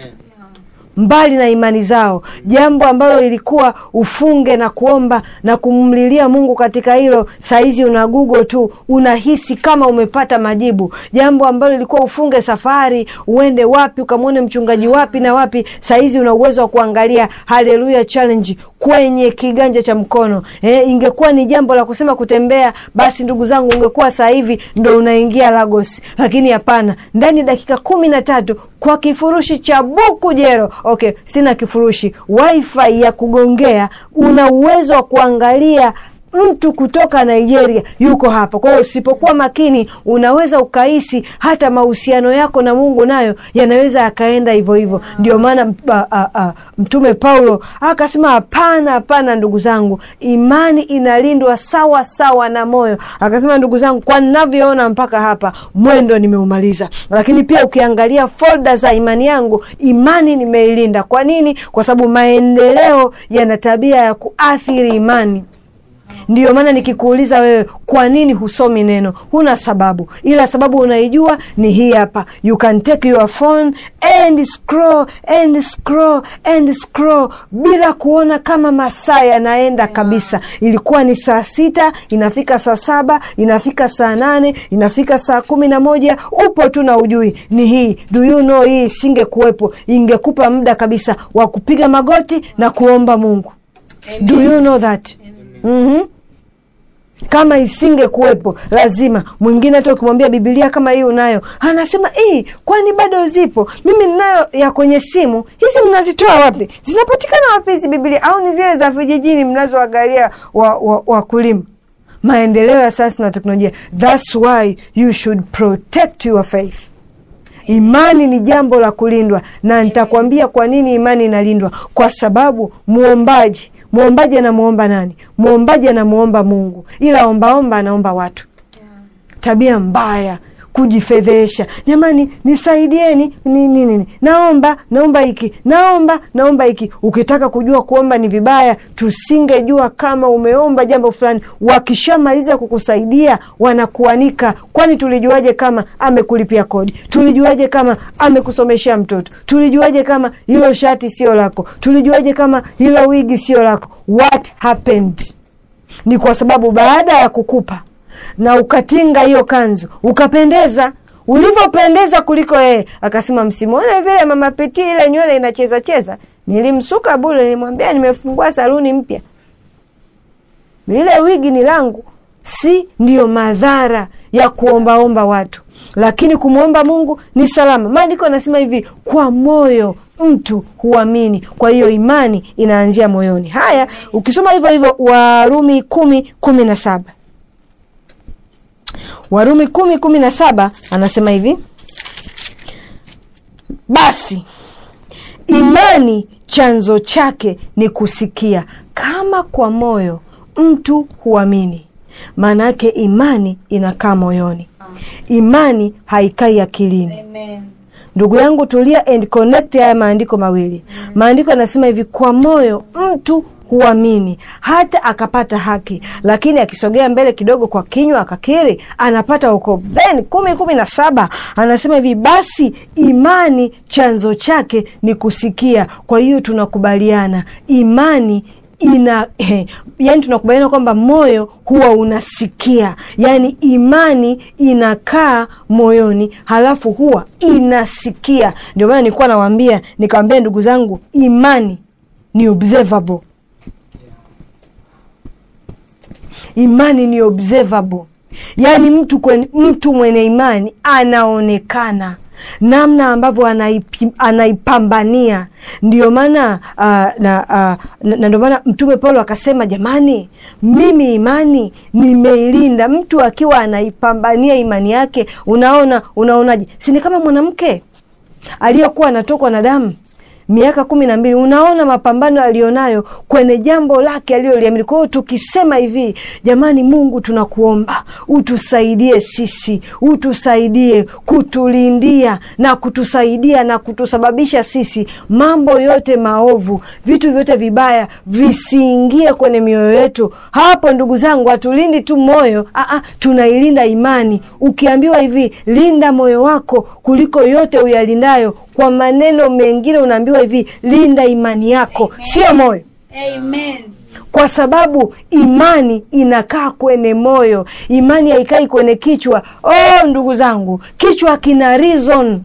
mbali na imani zao, jambo ambalo ilikuwa ufunge na kuomba na kumlilia Mungu katika hilo. Saizi una Google tu, unahisi kama umepata majibu. Jambo ambalo ilikuwa ufunge safari uende wapi ukamwone mchungaji wapi na wapi, saizi una uwezo wa kuangalia Haleluya Challenge kwenye kiganja cha mkono. Eh, ingekuwa ni jambo la kusema kutembea, basi ndugu zangu, ungekuwa sasa hivi ndo unaingia Lagos, lakini hapana, ndani ya dakika kumi na tatu kwa kifurushi cha buku jero. Okay, sina kifurushi, wifi ya kugongea, una uwezo wa kuangalia mtu kutoka Nigeria yuko hapa. Kwa hiyo usipokuwa makini, unaweza ukahisi hata mahusiano yako na Mungu nayo yanaweza yakaenda hivyo hivyo. Ndio maana a- a- a, Mtume Paulo akasema hapana, hapana ndugu zangu, imani inalindwa sawa sawa na moyo. Akasema ndugu zangu, kwa ninavyoona mpaka hapa mwendo nimeumaliza. Lakini pia ukiangalia folda za imani yangu, imani nimeilinda. Kwa nini? Kwa sababu maendeleo yana tabia ya kuathiri imani. Ndiyo maana nikikuuliza wewe, kwa nini husomi neno, huna sababu, ila sababu unaijua ni hii hapa. You can take your phone and scroll and scroll and scroll bila kuona kama masaa yanaenda kabisa. Ilikuwa ni saa sita, inafika saa saba, inafika saa nane, inafika saa kumi na moja, upo tu na ujui ni hii. Do you know, hii isingekuwepo ingekupa muda kabisa wa kupiga magoti na kuomba Mungu. Do you know that? Mhm. Kama isinge kuwepo lazima mwingine, hata ukimwambia Bibilia kama hii unayo, anasema hii, kwani bado zipo? Mimi ninayo ya kwenye simu. Hizi mnazitoa wapi? Zinapatikana wapi hizi Bibilia? Au ni zile za vijijini mnazoangalia wakulima wa, wakulima? Maendeleo ya sayansi na teknolojia, thats why you should protect your faith. Imani ni jambo la kulindwa, na nitakwambia kwa nini imani inalindwa. Kwa sababu muombaji mwombaji anamuomba nani? Mwombaji anamuomba Mungu, ila ombaomba anaomba watu. Tabia mbaya, kujifedhesha. Jamani, nisaidieni ni nini? Ni, naomba naomba hiki, naomba naomba hiki. Ukitaka kujua kuomba ni vibaya, tusingejua kama umeomba jambo fulani. Wakishamaliza kukusaidia wanakuanika. Kwani tulijuaje kama amekulipia kodi? Tulijuaje kama amekusomeshea mtoto? Tulijuaje kama hilo shati sio lako? Tulijuaje kama hilo wigi sio lako? What happened? Ni kwa sababu baada ya kukupa na ukatinga hiyo kanzu ukapendeza, ulivyopendeza kuliko yeye, akasema msimuone vile mama Piti, ile nywele inacheza cheza, nilimsuka bure, nilimwambia nimefungua saluni mpya, lile wigi ni langu. Si ndiyo madhara ya kuombaomba watu, lakini kumwomba Mungu ni salama. Maandiko anasema hivi, kwa moyo mtu huamini. Kwa hiyo imani inaanzia moyoni. Haya, ukisoma hivyo hivyo Warumi kumi kumi na saba Warumi kumi kumi na saba anasema hivi, basi imani chanzo chake ni kusikia, kama kwa moyo mtu huamini. Maana yake imani inakaa moyoni, imani haikai akilini. Amen. Ndugu yangu tulia and connect haya maandiko mawili. Maandiko yanasema hivi, kwa moyo mtu huamini hata akapata haki, lakini akisogea mbele kidogo, kwa kinywa akakiri, anapata wokovu. Then kumi kumi na saba anasema hivi, basi imani chanzo chake ni kusikia. Kwa hiyo tunakubaliana imani ina eh, yani tunakubaliana kwamba moyo huwa unasikia yani imani inakaa moyoni halafu huwa inasikia ndio maana nilikuwa nawambia nikawambia ndugu zangu imani ni observable imani ni observable yaani mtu, kwen, mtu mwenye imani anaonekana namna ambavyo anaipi, anaipambania ndio maana uh, na, uh, na, na ndio maana mtume paulo akasema jamani mimi imani nimeilinda mtu akiwa anaipambania imani yake unaona unaonaje sini kama mwanamke aliyekuwa anatokwa na damu miaka kumi na mbili unaona mapambano aliyonayo kwenye jambo lake aliyoliamini kwa hiyo tukisema hivi jamani mungu tunakuomba utusaidie sisi utusaidie kutulindia na kutusaidia na kutusababisha sisi mambo yote maovu vitu vyote vibaya visiingie kwenye mioyo yetu hapo ndugu zangu hatulindi tu moyo aa, tunailinda imani ukiambiwa hivi linda moyo wako kuliko yote uyalindayo kwa maneno mengine unaambiwa hivi linda imani yako sio moyo Amen. kwa sababu imani inakaa kwenye moyo imani haikai kwenye kichwa oh ndugu zangu kichwa kina reason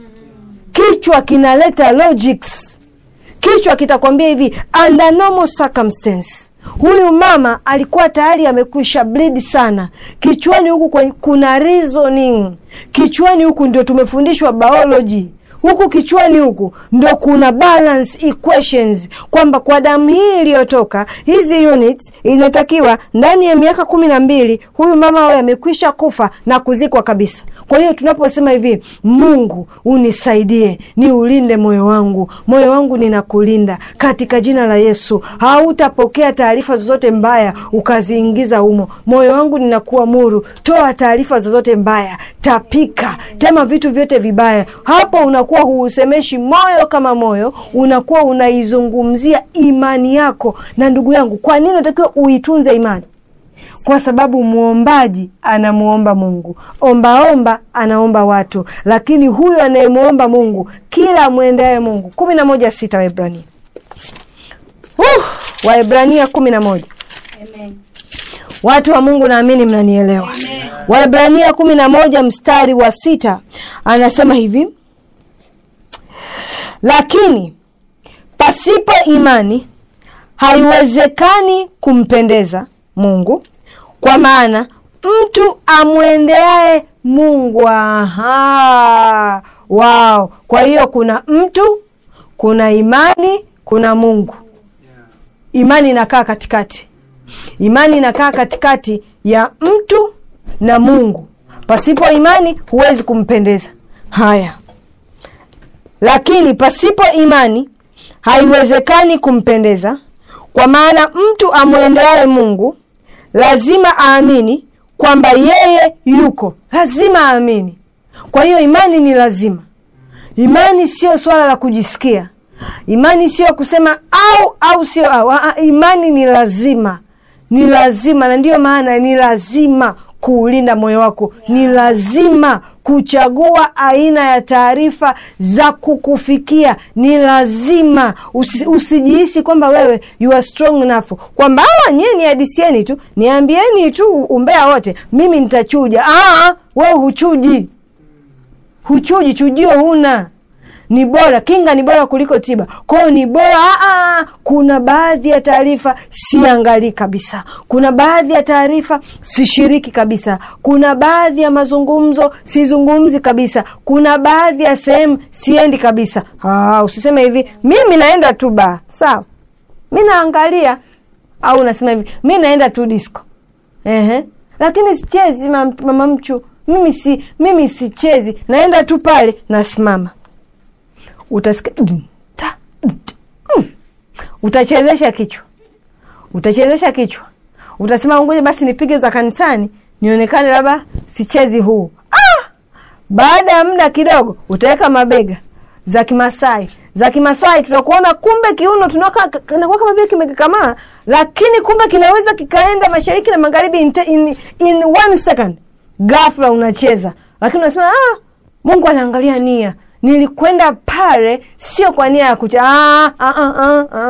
kichwa kinaleta logics kichwa kitakwambia hivi under normal circumstance huyu mama alikuwa tayari amekwisha bleed sana kichwani huku kwen- kuna reasoning kichwani huku ndio tumefundishwa biology huku kichwani huku ndo kuna balance equations kwamba kwa damu hii iliyotoka hizi units inatakiwa ndani ya miaka kumi na mbili huyu mama awe amekwisha kufa na kuzikwa kabisa kwa hiyo tunaposema hivi mungu unisaidie ni ulinde moyo wangu moyo wangu ninakulinda katika jina la yesu hautapokea taarifa zozote mbaya ukaziingiza humo moyo wangu ninakuamuru toa taarifa zozote mbaya tapika tema vitu vyote vibaya hapo unakuwa huusemeshi moyo kama moyo unakuwa unaizungumzia imani yako na ndugu yangu kwa nini unatakiwa uitunze imani kwa sababu mwombaji anamwomba mungu ombaomba anaomba watu lakini huyu anayemwomba mungu kila mwendaye mungu kumi na moja sita waebrania uh, waebrania kumi na moja Amen. watu wa mungu naamini mnanielewa Amen. waebrania kumi na moja mstari wa sita anasema hivi lakini pasipo imani haiwezekani kumpendeza mungu kwa maana mtu amwendeaye mungu aha wao kwa hiyo kuna mtu kuna imani kuna mungu imani inakaa katikati imani inakaa katikati ya mtu na mungu pasipo imani huwezi kumpendeza haya lakini pasipo imani haiwezekani kumpendeza kwa maana mtu amwendeaye mungu lazima aamini kwamba yeye yuko lazima aamini kwa hiyo imani ni lazima imani sio swala la kujisikia imani sio kusema au au sio au Aa, imani ni lazima ni lazima na ndiyo maana ni lazima kuulinda moyo wako ni lazima kuchagua aina ya taarifa za kukufikia ni lazima Usi, usijihisi kwamba wewe you are strong enough kwamba awa nyie niadisieni tu niambieni tu umbea wote mimi nitachuja Aa, wewe huchuji huchuji chujio huna ni bora kinga ni bora kuliko tiba kwao ni bora aa, kuna baadhi ya taarifa siangalii kabisa kuna baadhi ya taarifa sishiriki kabisa kuna baadhi ya mazungumzo sizungumzi kabisa kuna baadhi ya sehemu siendi kabisa aa, usiseme hivi mimi naenda tu baa sawa mi naangalia au unasema hivi mi naenda tu disco Ehe. lakini sichezi mam- mama mchu mimi si mimi sichezi naenda tu pale nasimama utasikia dun, ta, dun, ta, mm. utachezesha kichwa utachezesha kichwa utasema ngoja basi nipige za kanisani nionekane labda sichezi huu ah! baada ya muda kidogo utaweka mabega za kimasai za kimasai tutakuona kumbe kiuno tunaka- kinakuwa kama vile kimekakamaa lakini kumbe kinaweza kikaenda mashariki na magharibi in, te- in, in one second gafla unacheza lakini unasema ah, mungu anaangalia nia nilikwenda pale sio kwa nia ya kucha ah, ah, ah, ah, ah.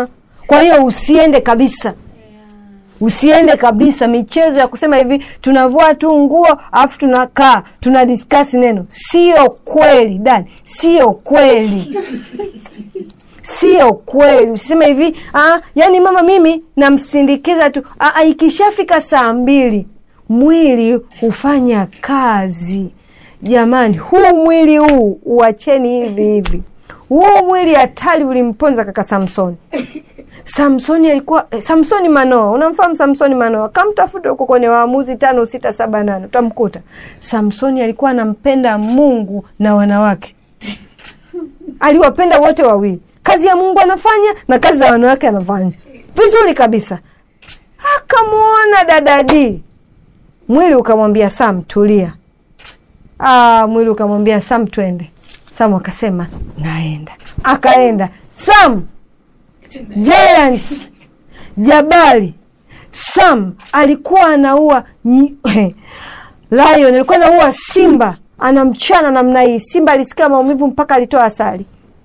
kwa hiyo usiende kabisa usiende kabisa michezo ya kusema hivi tunavua tu nguo alafu tunakaa tuna diskasi neno sio kweli dani sio kweli sio kweli usiseme hivi ah, yani mama mimi namsindikiza tu ah, ah, ikishafika saa mbili mwili hufanya kazi jamani huu mwili huu uacheni hivi hivi huu mwili hatari ulimponza kaka samsoni samsoni alikuwa eh, samsoni manoa unamfahamu samsoni manoa kamtafuta huko kwenye waamuzi tano sita saba nane utamkuta samsoni alikuwa anampenda mungu na wanawake aliwapenda wote wawili kazi ya mungu anafanya na kazi za wanawake anafanya vizuri kabisa akamwona dadadi mwili ukamwambia sam tulia ah, mwili ukamwambia sam twende sam akasema naenda akaenda sam giants jabali sam alikuwa anaua nyi- lion alikuwa anaua simba anamchana namna hii simba alisikia maumivu mpaka alitoa asali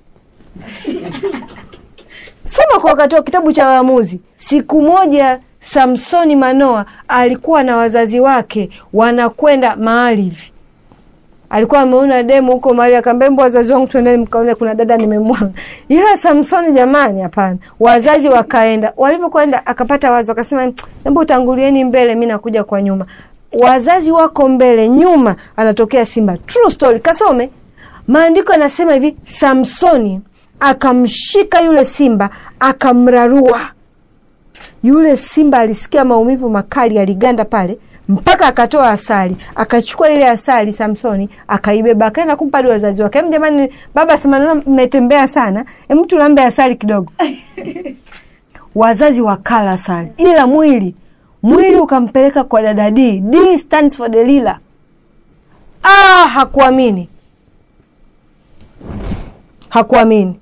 soma kwa wakati wa kitabu cha waamuzi siku moja samsoni manoa alikuwa na wazazi wake wanakwenda mahali hivi alikuwa ameona demu huko mahali akaambia mbo wazazi wangu tuendeni mkaone kuna dada nimemwona ila samsoni jamani hapana wazazi wakaenda walivyokwenda akapata wazo akasema hebu utangulieni mbele mi nakuja kwa nyuma wazazi wako mbele nyuma anatokea simba true story kasome maandiko yanasema hivi samsoni akamshika yule simba akamrarua yule simba alisikia maumivu makali aliganda pale mpaka akatoa asali akachukua ile asali samsoni akaibeba akaenda kumpa hadi wazazi wake "Em, jamani baba semanaona mmetembea sana em tulambe asali kidogo wazazi wakala asali ila mwili mwili ukampeleka kwa dada d d stands for delila ah, hakuamini hakuamini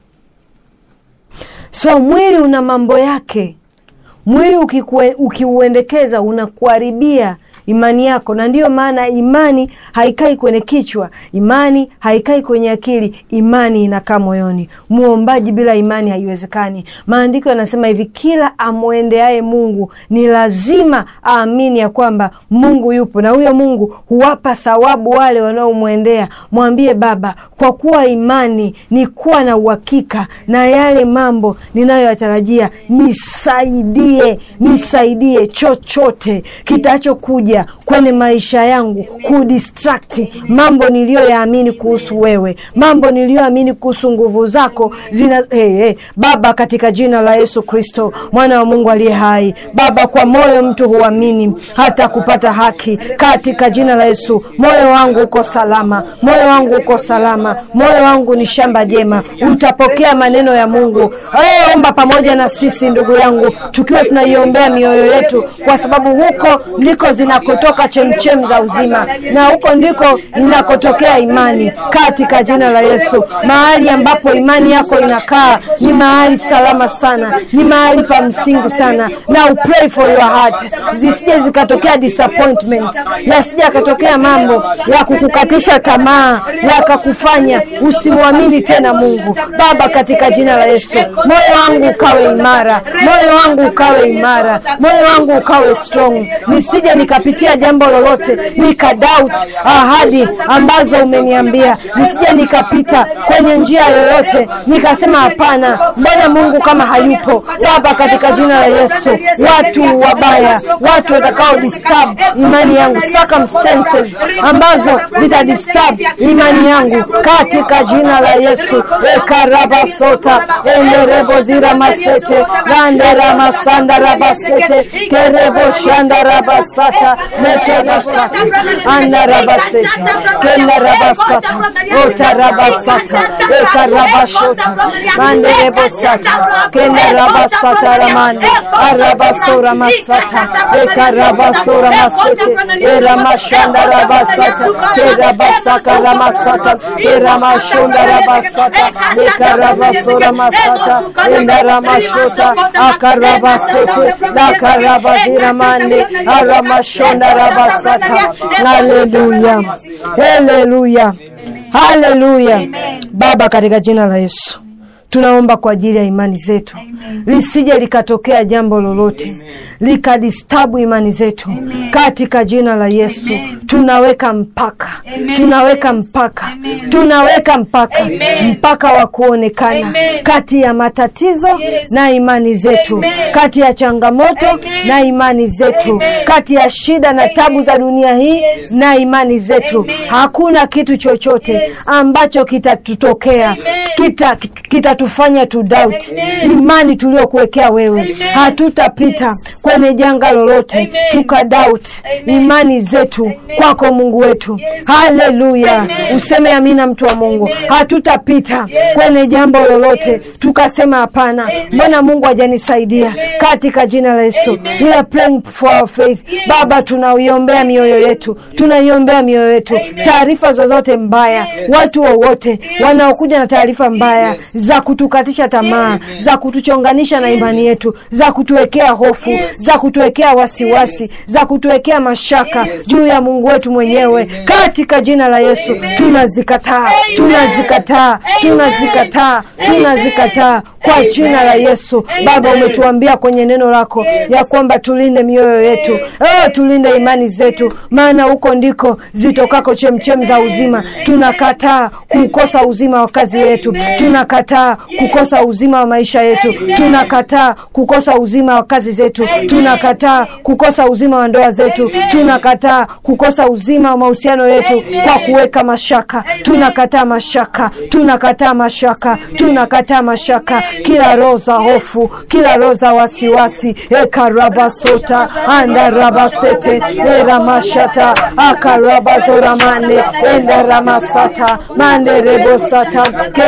so mwili una mambo yake mwili ukikue- ukiuendekeza unakuharibia imani yako na ndiyo maana imani haikai kwenye kichwa imani haikai kwenye akili imani inakaa moyoni muombaji bila imani haiwezekani maandiko yanasema hivi kila amwendeaye mungu ni lazima aamini ya kwamba mungu yupo na huyo mungu huwapa thawabu wale wanaomwendea mwambie baba kwa kuwa imani ni kuwa na uhakika na yale mambo ninayoyatarajia nisaidie nisaidie chochote kitachokuja kwenye maisha yangu kudistrakti mambo niliyoyaamini kuhusu wewe mambo niliyoamini kuhusu nguvu zako zina hey, hey. baba katika jina la yesu kristo mwana wa mungu aliye hai baba kwa moyo mtu huamini hata kupata haki katika jina la yesu moyo wangu uko salama moyo wangu uko salama moyo wangu ni shamba jema utapokea maneno ya mungu hey, omba pamoja na sisi ndugu yangu tukiwa tunaiombea mioyo yetu kwa sababu huko ndiko zinakotoka chemchem za uzima na huko ndiko inakotokea imani katika jina la yesu mahali ambapo imani yako inakaa ni mahali salama sana ni mahali pa msingi sana na pray for your heart zisije zikatokea disappointments yasije akatokea mambo ya kukukatisha tamaa yakakufanya usimwamini tena mungu baba katika jina la yesu moyo wangu ukawe imara moyo wangu ukawe imara moyo wangu ukawe strong nisije nikapitia jambo lolote nikadoubt ahadi ambazo umeniambia nisije nikapita kwenye njia yoyote nikasema hapana mbona mungu kama hayupo baba katika jina la yesu watu wabaya watu watakao disturb imani yangu circumstances ambazo zitadisturb imani yangu katika jina la yesu ekarabasota enderebozira masete randera masanda rabasete kerebo shanda rabasata meterasata andarabasete kendarabasata otarabasata ekarabashota manderebosata kendarabasata ramande arabasora masata ekarabasora masete eramashanda rabasata kerabasaka ramasata eramashonda rabasata ekarabasora masata endaramashota akarabasete dakarabaziramande aramashonda rabasata haleluya haleluya haleluya baba katika jina la yesu tunaomba kwa ajili ya imani zetu lisije likatokea jambo lolote likadistabu imani zetu katika jina la yesu tunaweka mpaka tunaweka mpaka tunaweka mpaka mpaka wa kuonekana kati ya matatizo na imani zetu kati ya changamoto na imani zetu kati ya shida na tabu za dunia hii na imani zetu hakuna kitu chochote ambacho kitatutokea kita kitatufanya tu doubt imani tuliokuwekea wewe hatutapita kwenye janga lolote tuka doubt imani zetu kwako mungu wetu haleluya useme amina mtu wa mungu hatutapita kwenye jambo lolote tukasema hapana mbona mungu hajanisaidia katika jina la yesu we are praying for our faith baba tunaiombea mioyo yetu tunaiombea mioyo yetu taarifa zozote mbaya watu wowote wanaokuja na taarifa mbaya za kutukatisha tamaa za kutuchonganisha na imani yetu za kutuwekea hofu za kutuwekea wasiwasi za kutuwekea mashaka juu ya mungu wetu mwenyewe katika jina la yesu tunazikataa tunazikataa tunazikataa tunazikataa kwa jina la yesu baba umetuambia kwenye neno lako ya kwamba tulinde mioyo yetu oh, tulinde imani zetu maana huko ndiko zitokako chemchem za uzima tunakataa kukosa uzima wa kazi yetu tunakataa kukosa uzima wa maisha yetu tunakataa kukosa uzima wa kazi zetu tunakataa kukosa uzima wa ndoa zetu tunakataa kukosa uzima wa mahusiano yetu kwa kuweka mashaka tunakataa mashaka tunakataa mashaka tunakataa mashaka kila roho za hofu kila roho za wasiwasi ekarabasota andarabasete eramashata akarabazoramane endaramasata manderebosata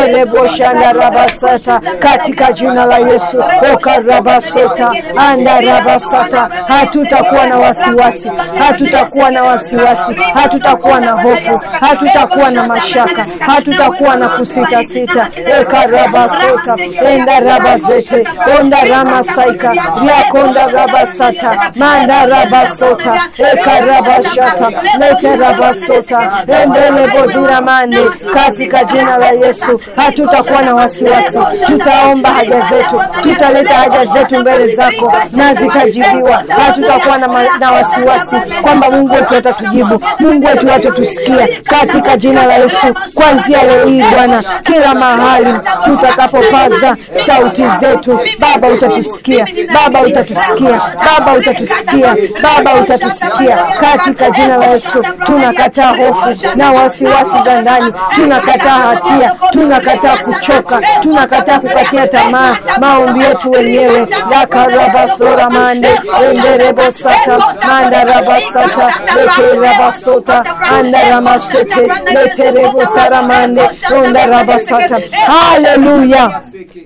kereboshandarabasata katika jina la yesu okarabasota andarabasata hatutakuwa na wasiwasi hatutakuwa na wasiwasi hatutakuwa na hofu hatutakuwa na mashaka hatutakuwa na kusitasita ekarabasota endarabazete ondaramasaica ryakondarabasata mandarabasota ekarabashata leterabasota endeleboziramane katika jina la yesu hatutakuwa na wasiwasi tutaomba haja zetu tutaleta haja zetu mbele zako na zitajibiwa hatutakuwa na, ma- na wasiwasi kwamba mungu wetu atatujibu mungu wetu atatusikia katika jina la yesu kwanzia leo hii bwana kila mahali tutakapopaza sauti zetu baba utatusikia baba utatusikia baba utatusikia baba utatusikia katika jina la yesu tunakataa hofu na wasiwasi za ndani tunakataa hatia tunakataa kuchoka tunakataa kukatia tamaa maombi yetu wenyewe yakarabasora mande enderebosata mandarabasata lekerabasota andaramasete leterebosaramande ondarabasata haleluya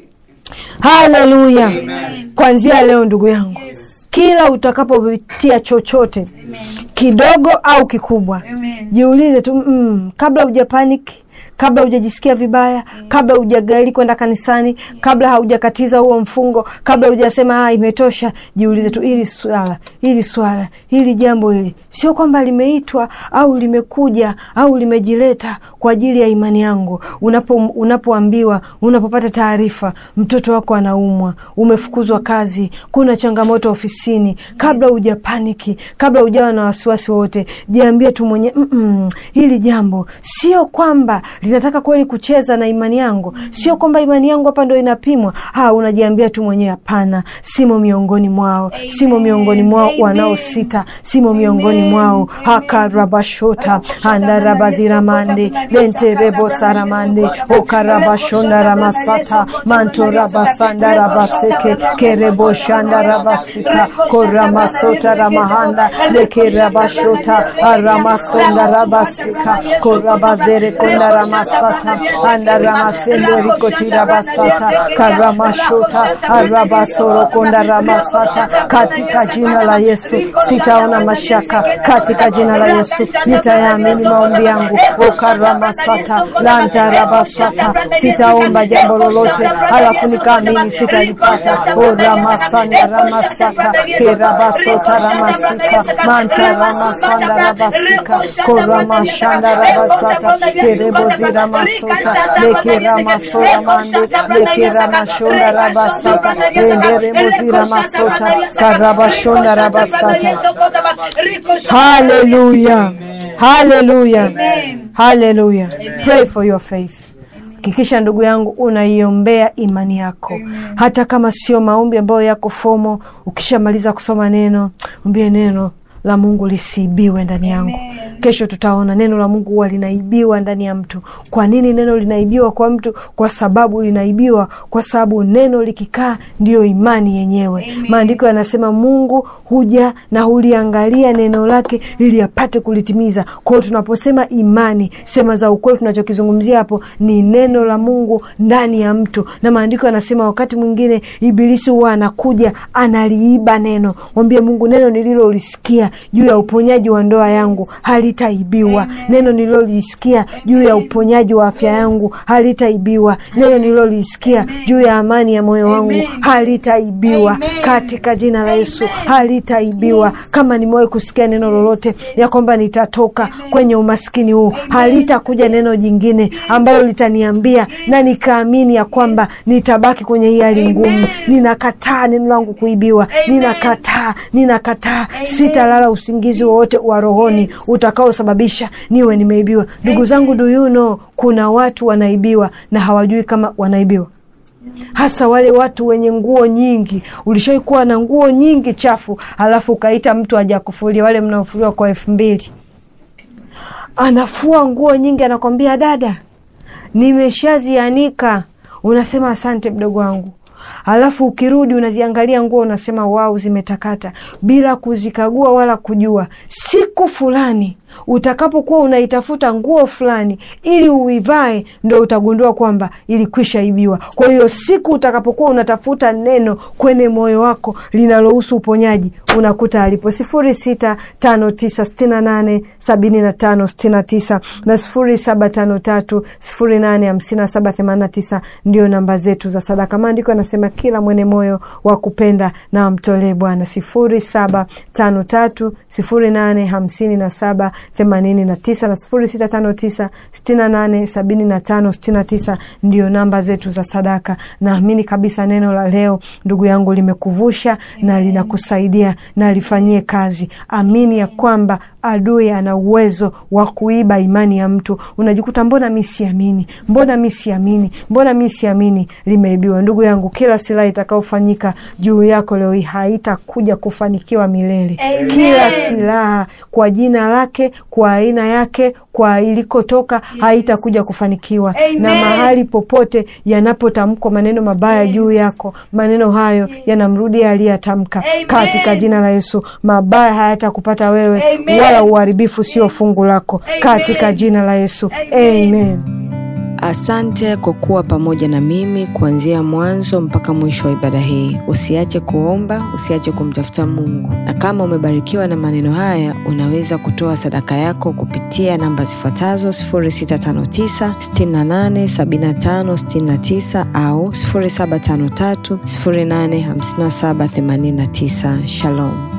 haleluya kwanzia leo ndugu yangu kila utakapopitia chochote kidogo au kikubwa Amen. jiulize tu mm, kabla huja panic kabla hujajisikia vibaya kabla hujagaili kwenda kanisani kabla haujakatiza huo mfungo kabla hujasema ah, imetosha jiulize tu hili swala hili swala hili jambo hili sio kwamba limeitwa au limekuja au limejileta kwa ajili ya imani yangu unapo unapoambiwa unapopata taarifa mtoto wako anaumwa umefukuzwa kazi kuna changamoto ofisini kabla hujapaniki kabla hujawa na wasiwasi wowote jiambie tu mwenye mm hili jambo sio kwamba linataka kweli kucheza na imani yangu sio kwamba imani yangu hapa ndo inapimwa ha unajiambia tu mwenyewe hapana simo miongoni mwao simo miongoni mwao wanaosita simo miongoni mwao hakarabashota andarabaziramande lenterebosaramande okarabashondaраmasata mantorabasandarabaseke kereboshandarabasika koramasota ramahanda lekerabashota aramasondarabasika korabazerekondaраmasata andaramasendorikotirabasata karamashota arabasorokondaраmasata katika jina la yesu sitaona mashaka katika jina la yesu nitayaamini maombi yangu okaramasata lantarabasata sitaomba jambo lolote halafu nikaamini sitalipata oramasanda ramasaka kerabasota ramasika manta ramasanda rabasika koramashanda rabasata kerebozi zira masuta lekira masora mande lekira mashonda rabasata rendere muzira masota karabashonda rabasata haleluya haleluya haleluya pray for your faith hakikisha ndugu yangu unaiombea imani yako hata kama sio maombi ambayo yako fomo ukishamaliza kusoma neno ombie neno la mungu lisiibiwe ndani yangu kesho tutaona neno la mungu huwa linaibiwa ndani ya mtu kwa nini neno linaibiwa kwa mtu kwa sababu linaibiwa kwa sababu neno likikaa ndiyo imani yenyewe maandiko yanasema mungu huja na huliangalia neno lake ili apate kulitimiza kwao tunaposema imani sema za ukweli tunachokizungumzia hapo ni neno la mungu ndani ya mtu na maandiko yanasema wakati mwingine ibilisi huwa anakuja analiiba neno mwambie mungu neno nililolisikia juu ya uponyaji wa ndoa yangu halitaibiwa neno nililolisikia juu ya uponyaji wa afya yangu halitaibiwa neno nililolisikia juu ya amani ya moyo wangu halitaibiwa katika jina la yesu halitaibiwa kama nimewahi kusikia neno lolote ya kwamba nitatoka kwenye umaskini huu halitakuja neno jingine ambalo litaniambia na nikaamini ya kwamba nitabaki kwenye hii hali ngumu ninakataa neno langu kuibiwa ninakataa ninakataa sitalala usingizi wowote wa rohoni utakaosababisha niwe nimeibiwa ndugu zangu do you know kuna watu wanaibiwa na hawajui kama wanaibiwa hasa wale watu wenye nguo nyingi ulishawai kuwa na nguo nyingi chafu halafu ukaita mtu aja kufulia wale mnaofuliwa kwa elfu mbili anafua nguo nyingi anakwambia dada nimeshazianika unasema asante mdogo wangu alafu ukirudi unaziangalia nguo unasema wau zimetakata bila kuzikagua wala kujua siku fulani utakapokuwa unaitafuta nguo fulani ili uivae ndo utagundua kwamba ilikwisha ibiwa kwa hiyo siku utakapokuwa unatafuta neno kwenye moyo wako linalohusu uponyaji unakuta alipo sifuri sita tano tisa stina nane sabini na tano stina tisa na sifuri saba tano tatu sifuri nane hamsini saba themanina tisa ndio namba zetu za sadaka maandiko anasema kila mwenye moyo wa kupenda na amtolee bwana sifuri saba tano tatu sifuri nane hamsini na saba themanini na tisa na sifuri sita tano tisa stina nane sabini na tano stina tisa ndio namba zetu za sadaka naamini kabisa neno la leo ndugu yangu limekuvusha na linakusaidia na lifanyie kazi amini ya kwamba adui ana uwezo wa kuiba imani ya mtu unajikuta mbona mi siamini mbona mi siamini mbona mi siamini limeibiwa ndugu yangu kila silaha itakaofanyika juu yako leo hii haitakuja kufanikiwa milele Amen. kila silaha kwa jina lake kwa aina yake kwa ilikotoka haitakuja kufanikiwa Amen. na mahali popote yanapotamkwa maneno mabaya juu yako maneno hayo yanamrudia aliyeyatamka Amen. katika jina la yesu mabaya hayatakupata wewe Amen. wala uharibifu sio fungu lako Amen. katika jina la yesu Amen. amen Asante kwa kuwa pamoja na mimi kuanzia mwanzo mpaka mwisho wa ibada hii. Usiache kuomba, usiache kumtafuta Mungu. Na kama umebarikiwa na maneno haya, unaweza kutoa sadaka yako kupitia namba zifuatazo 0659 68 75 69 au 0753 085789. Shalom.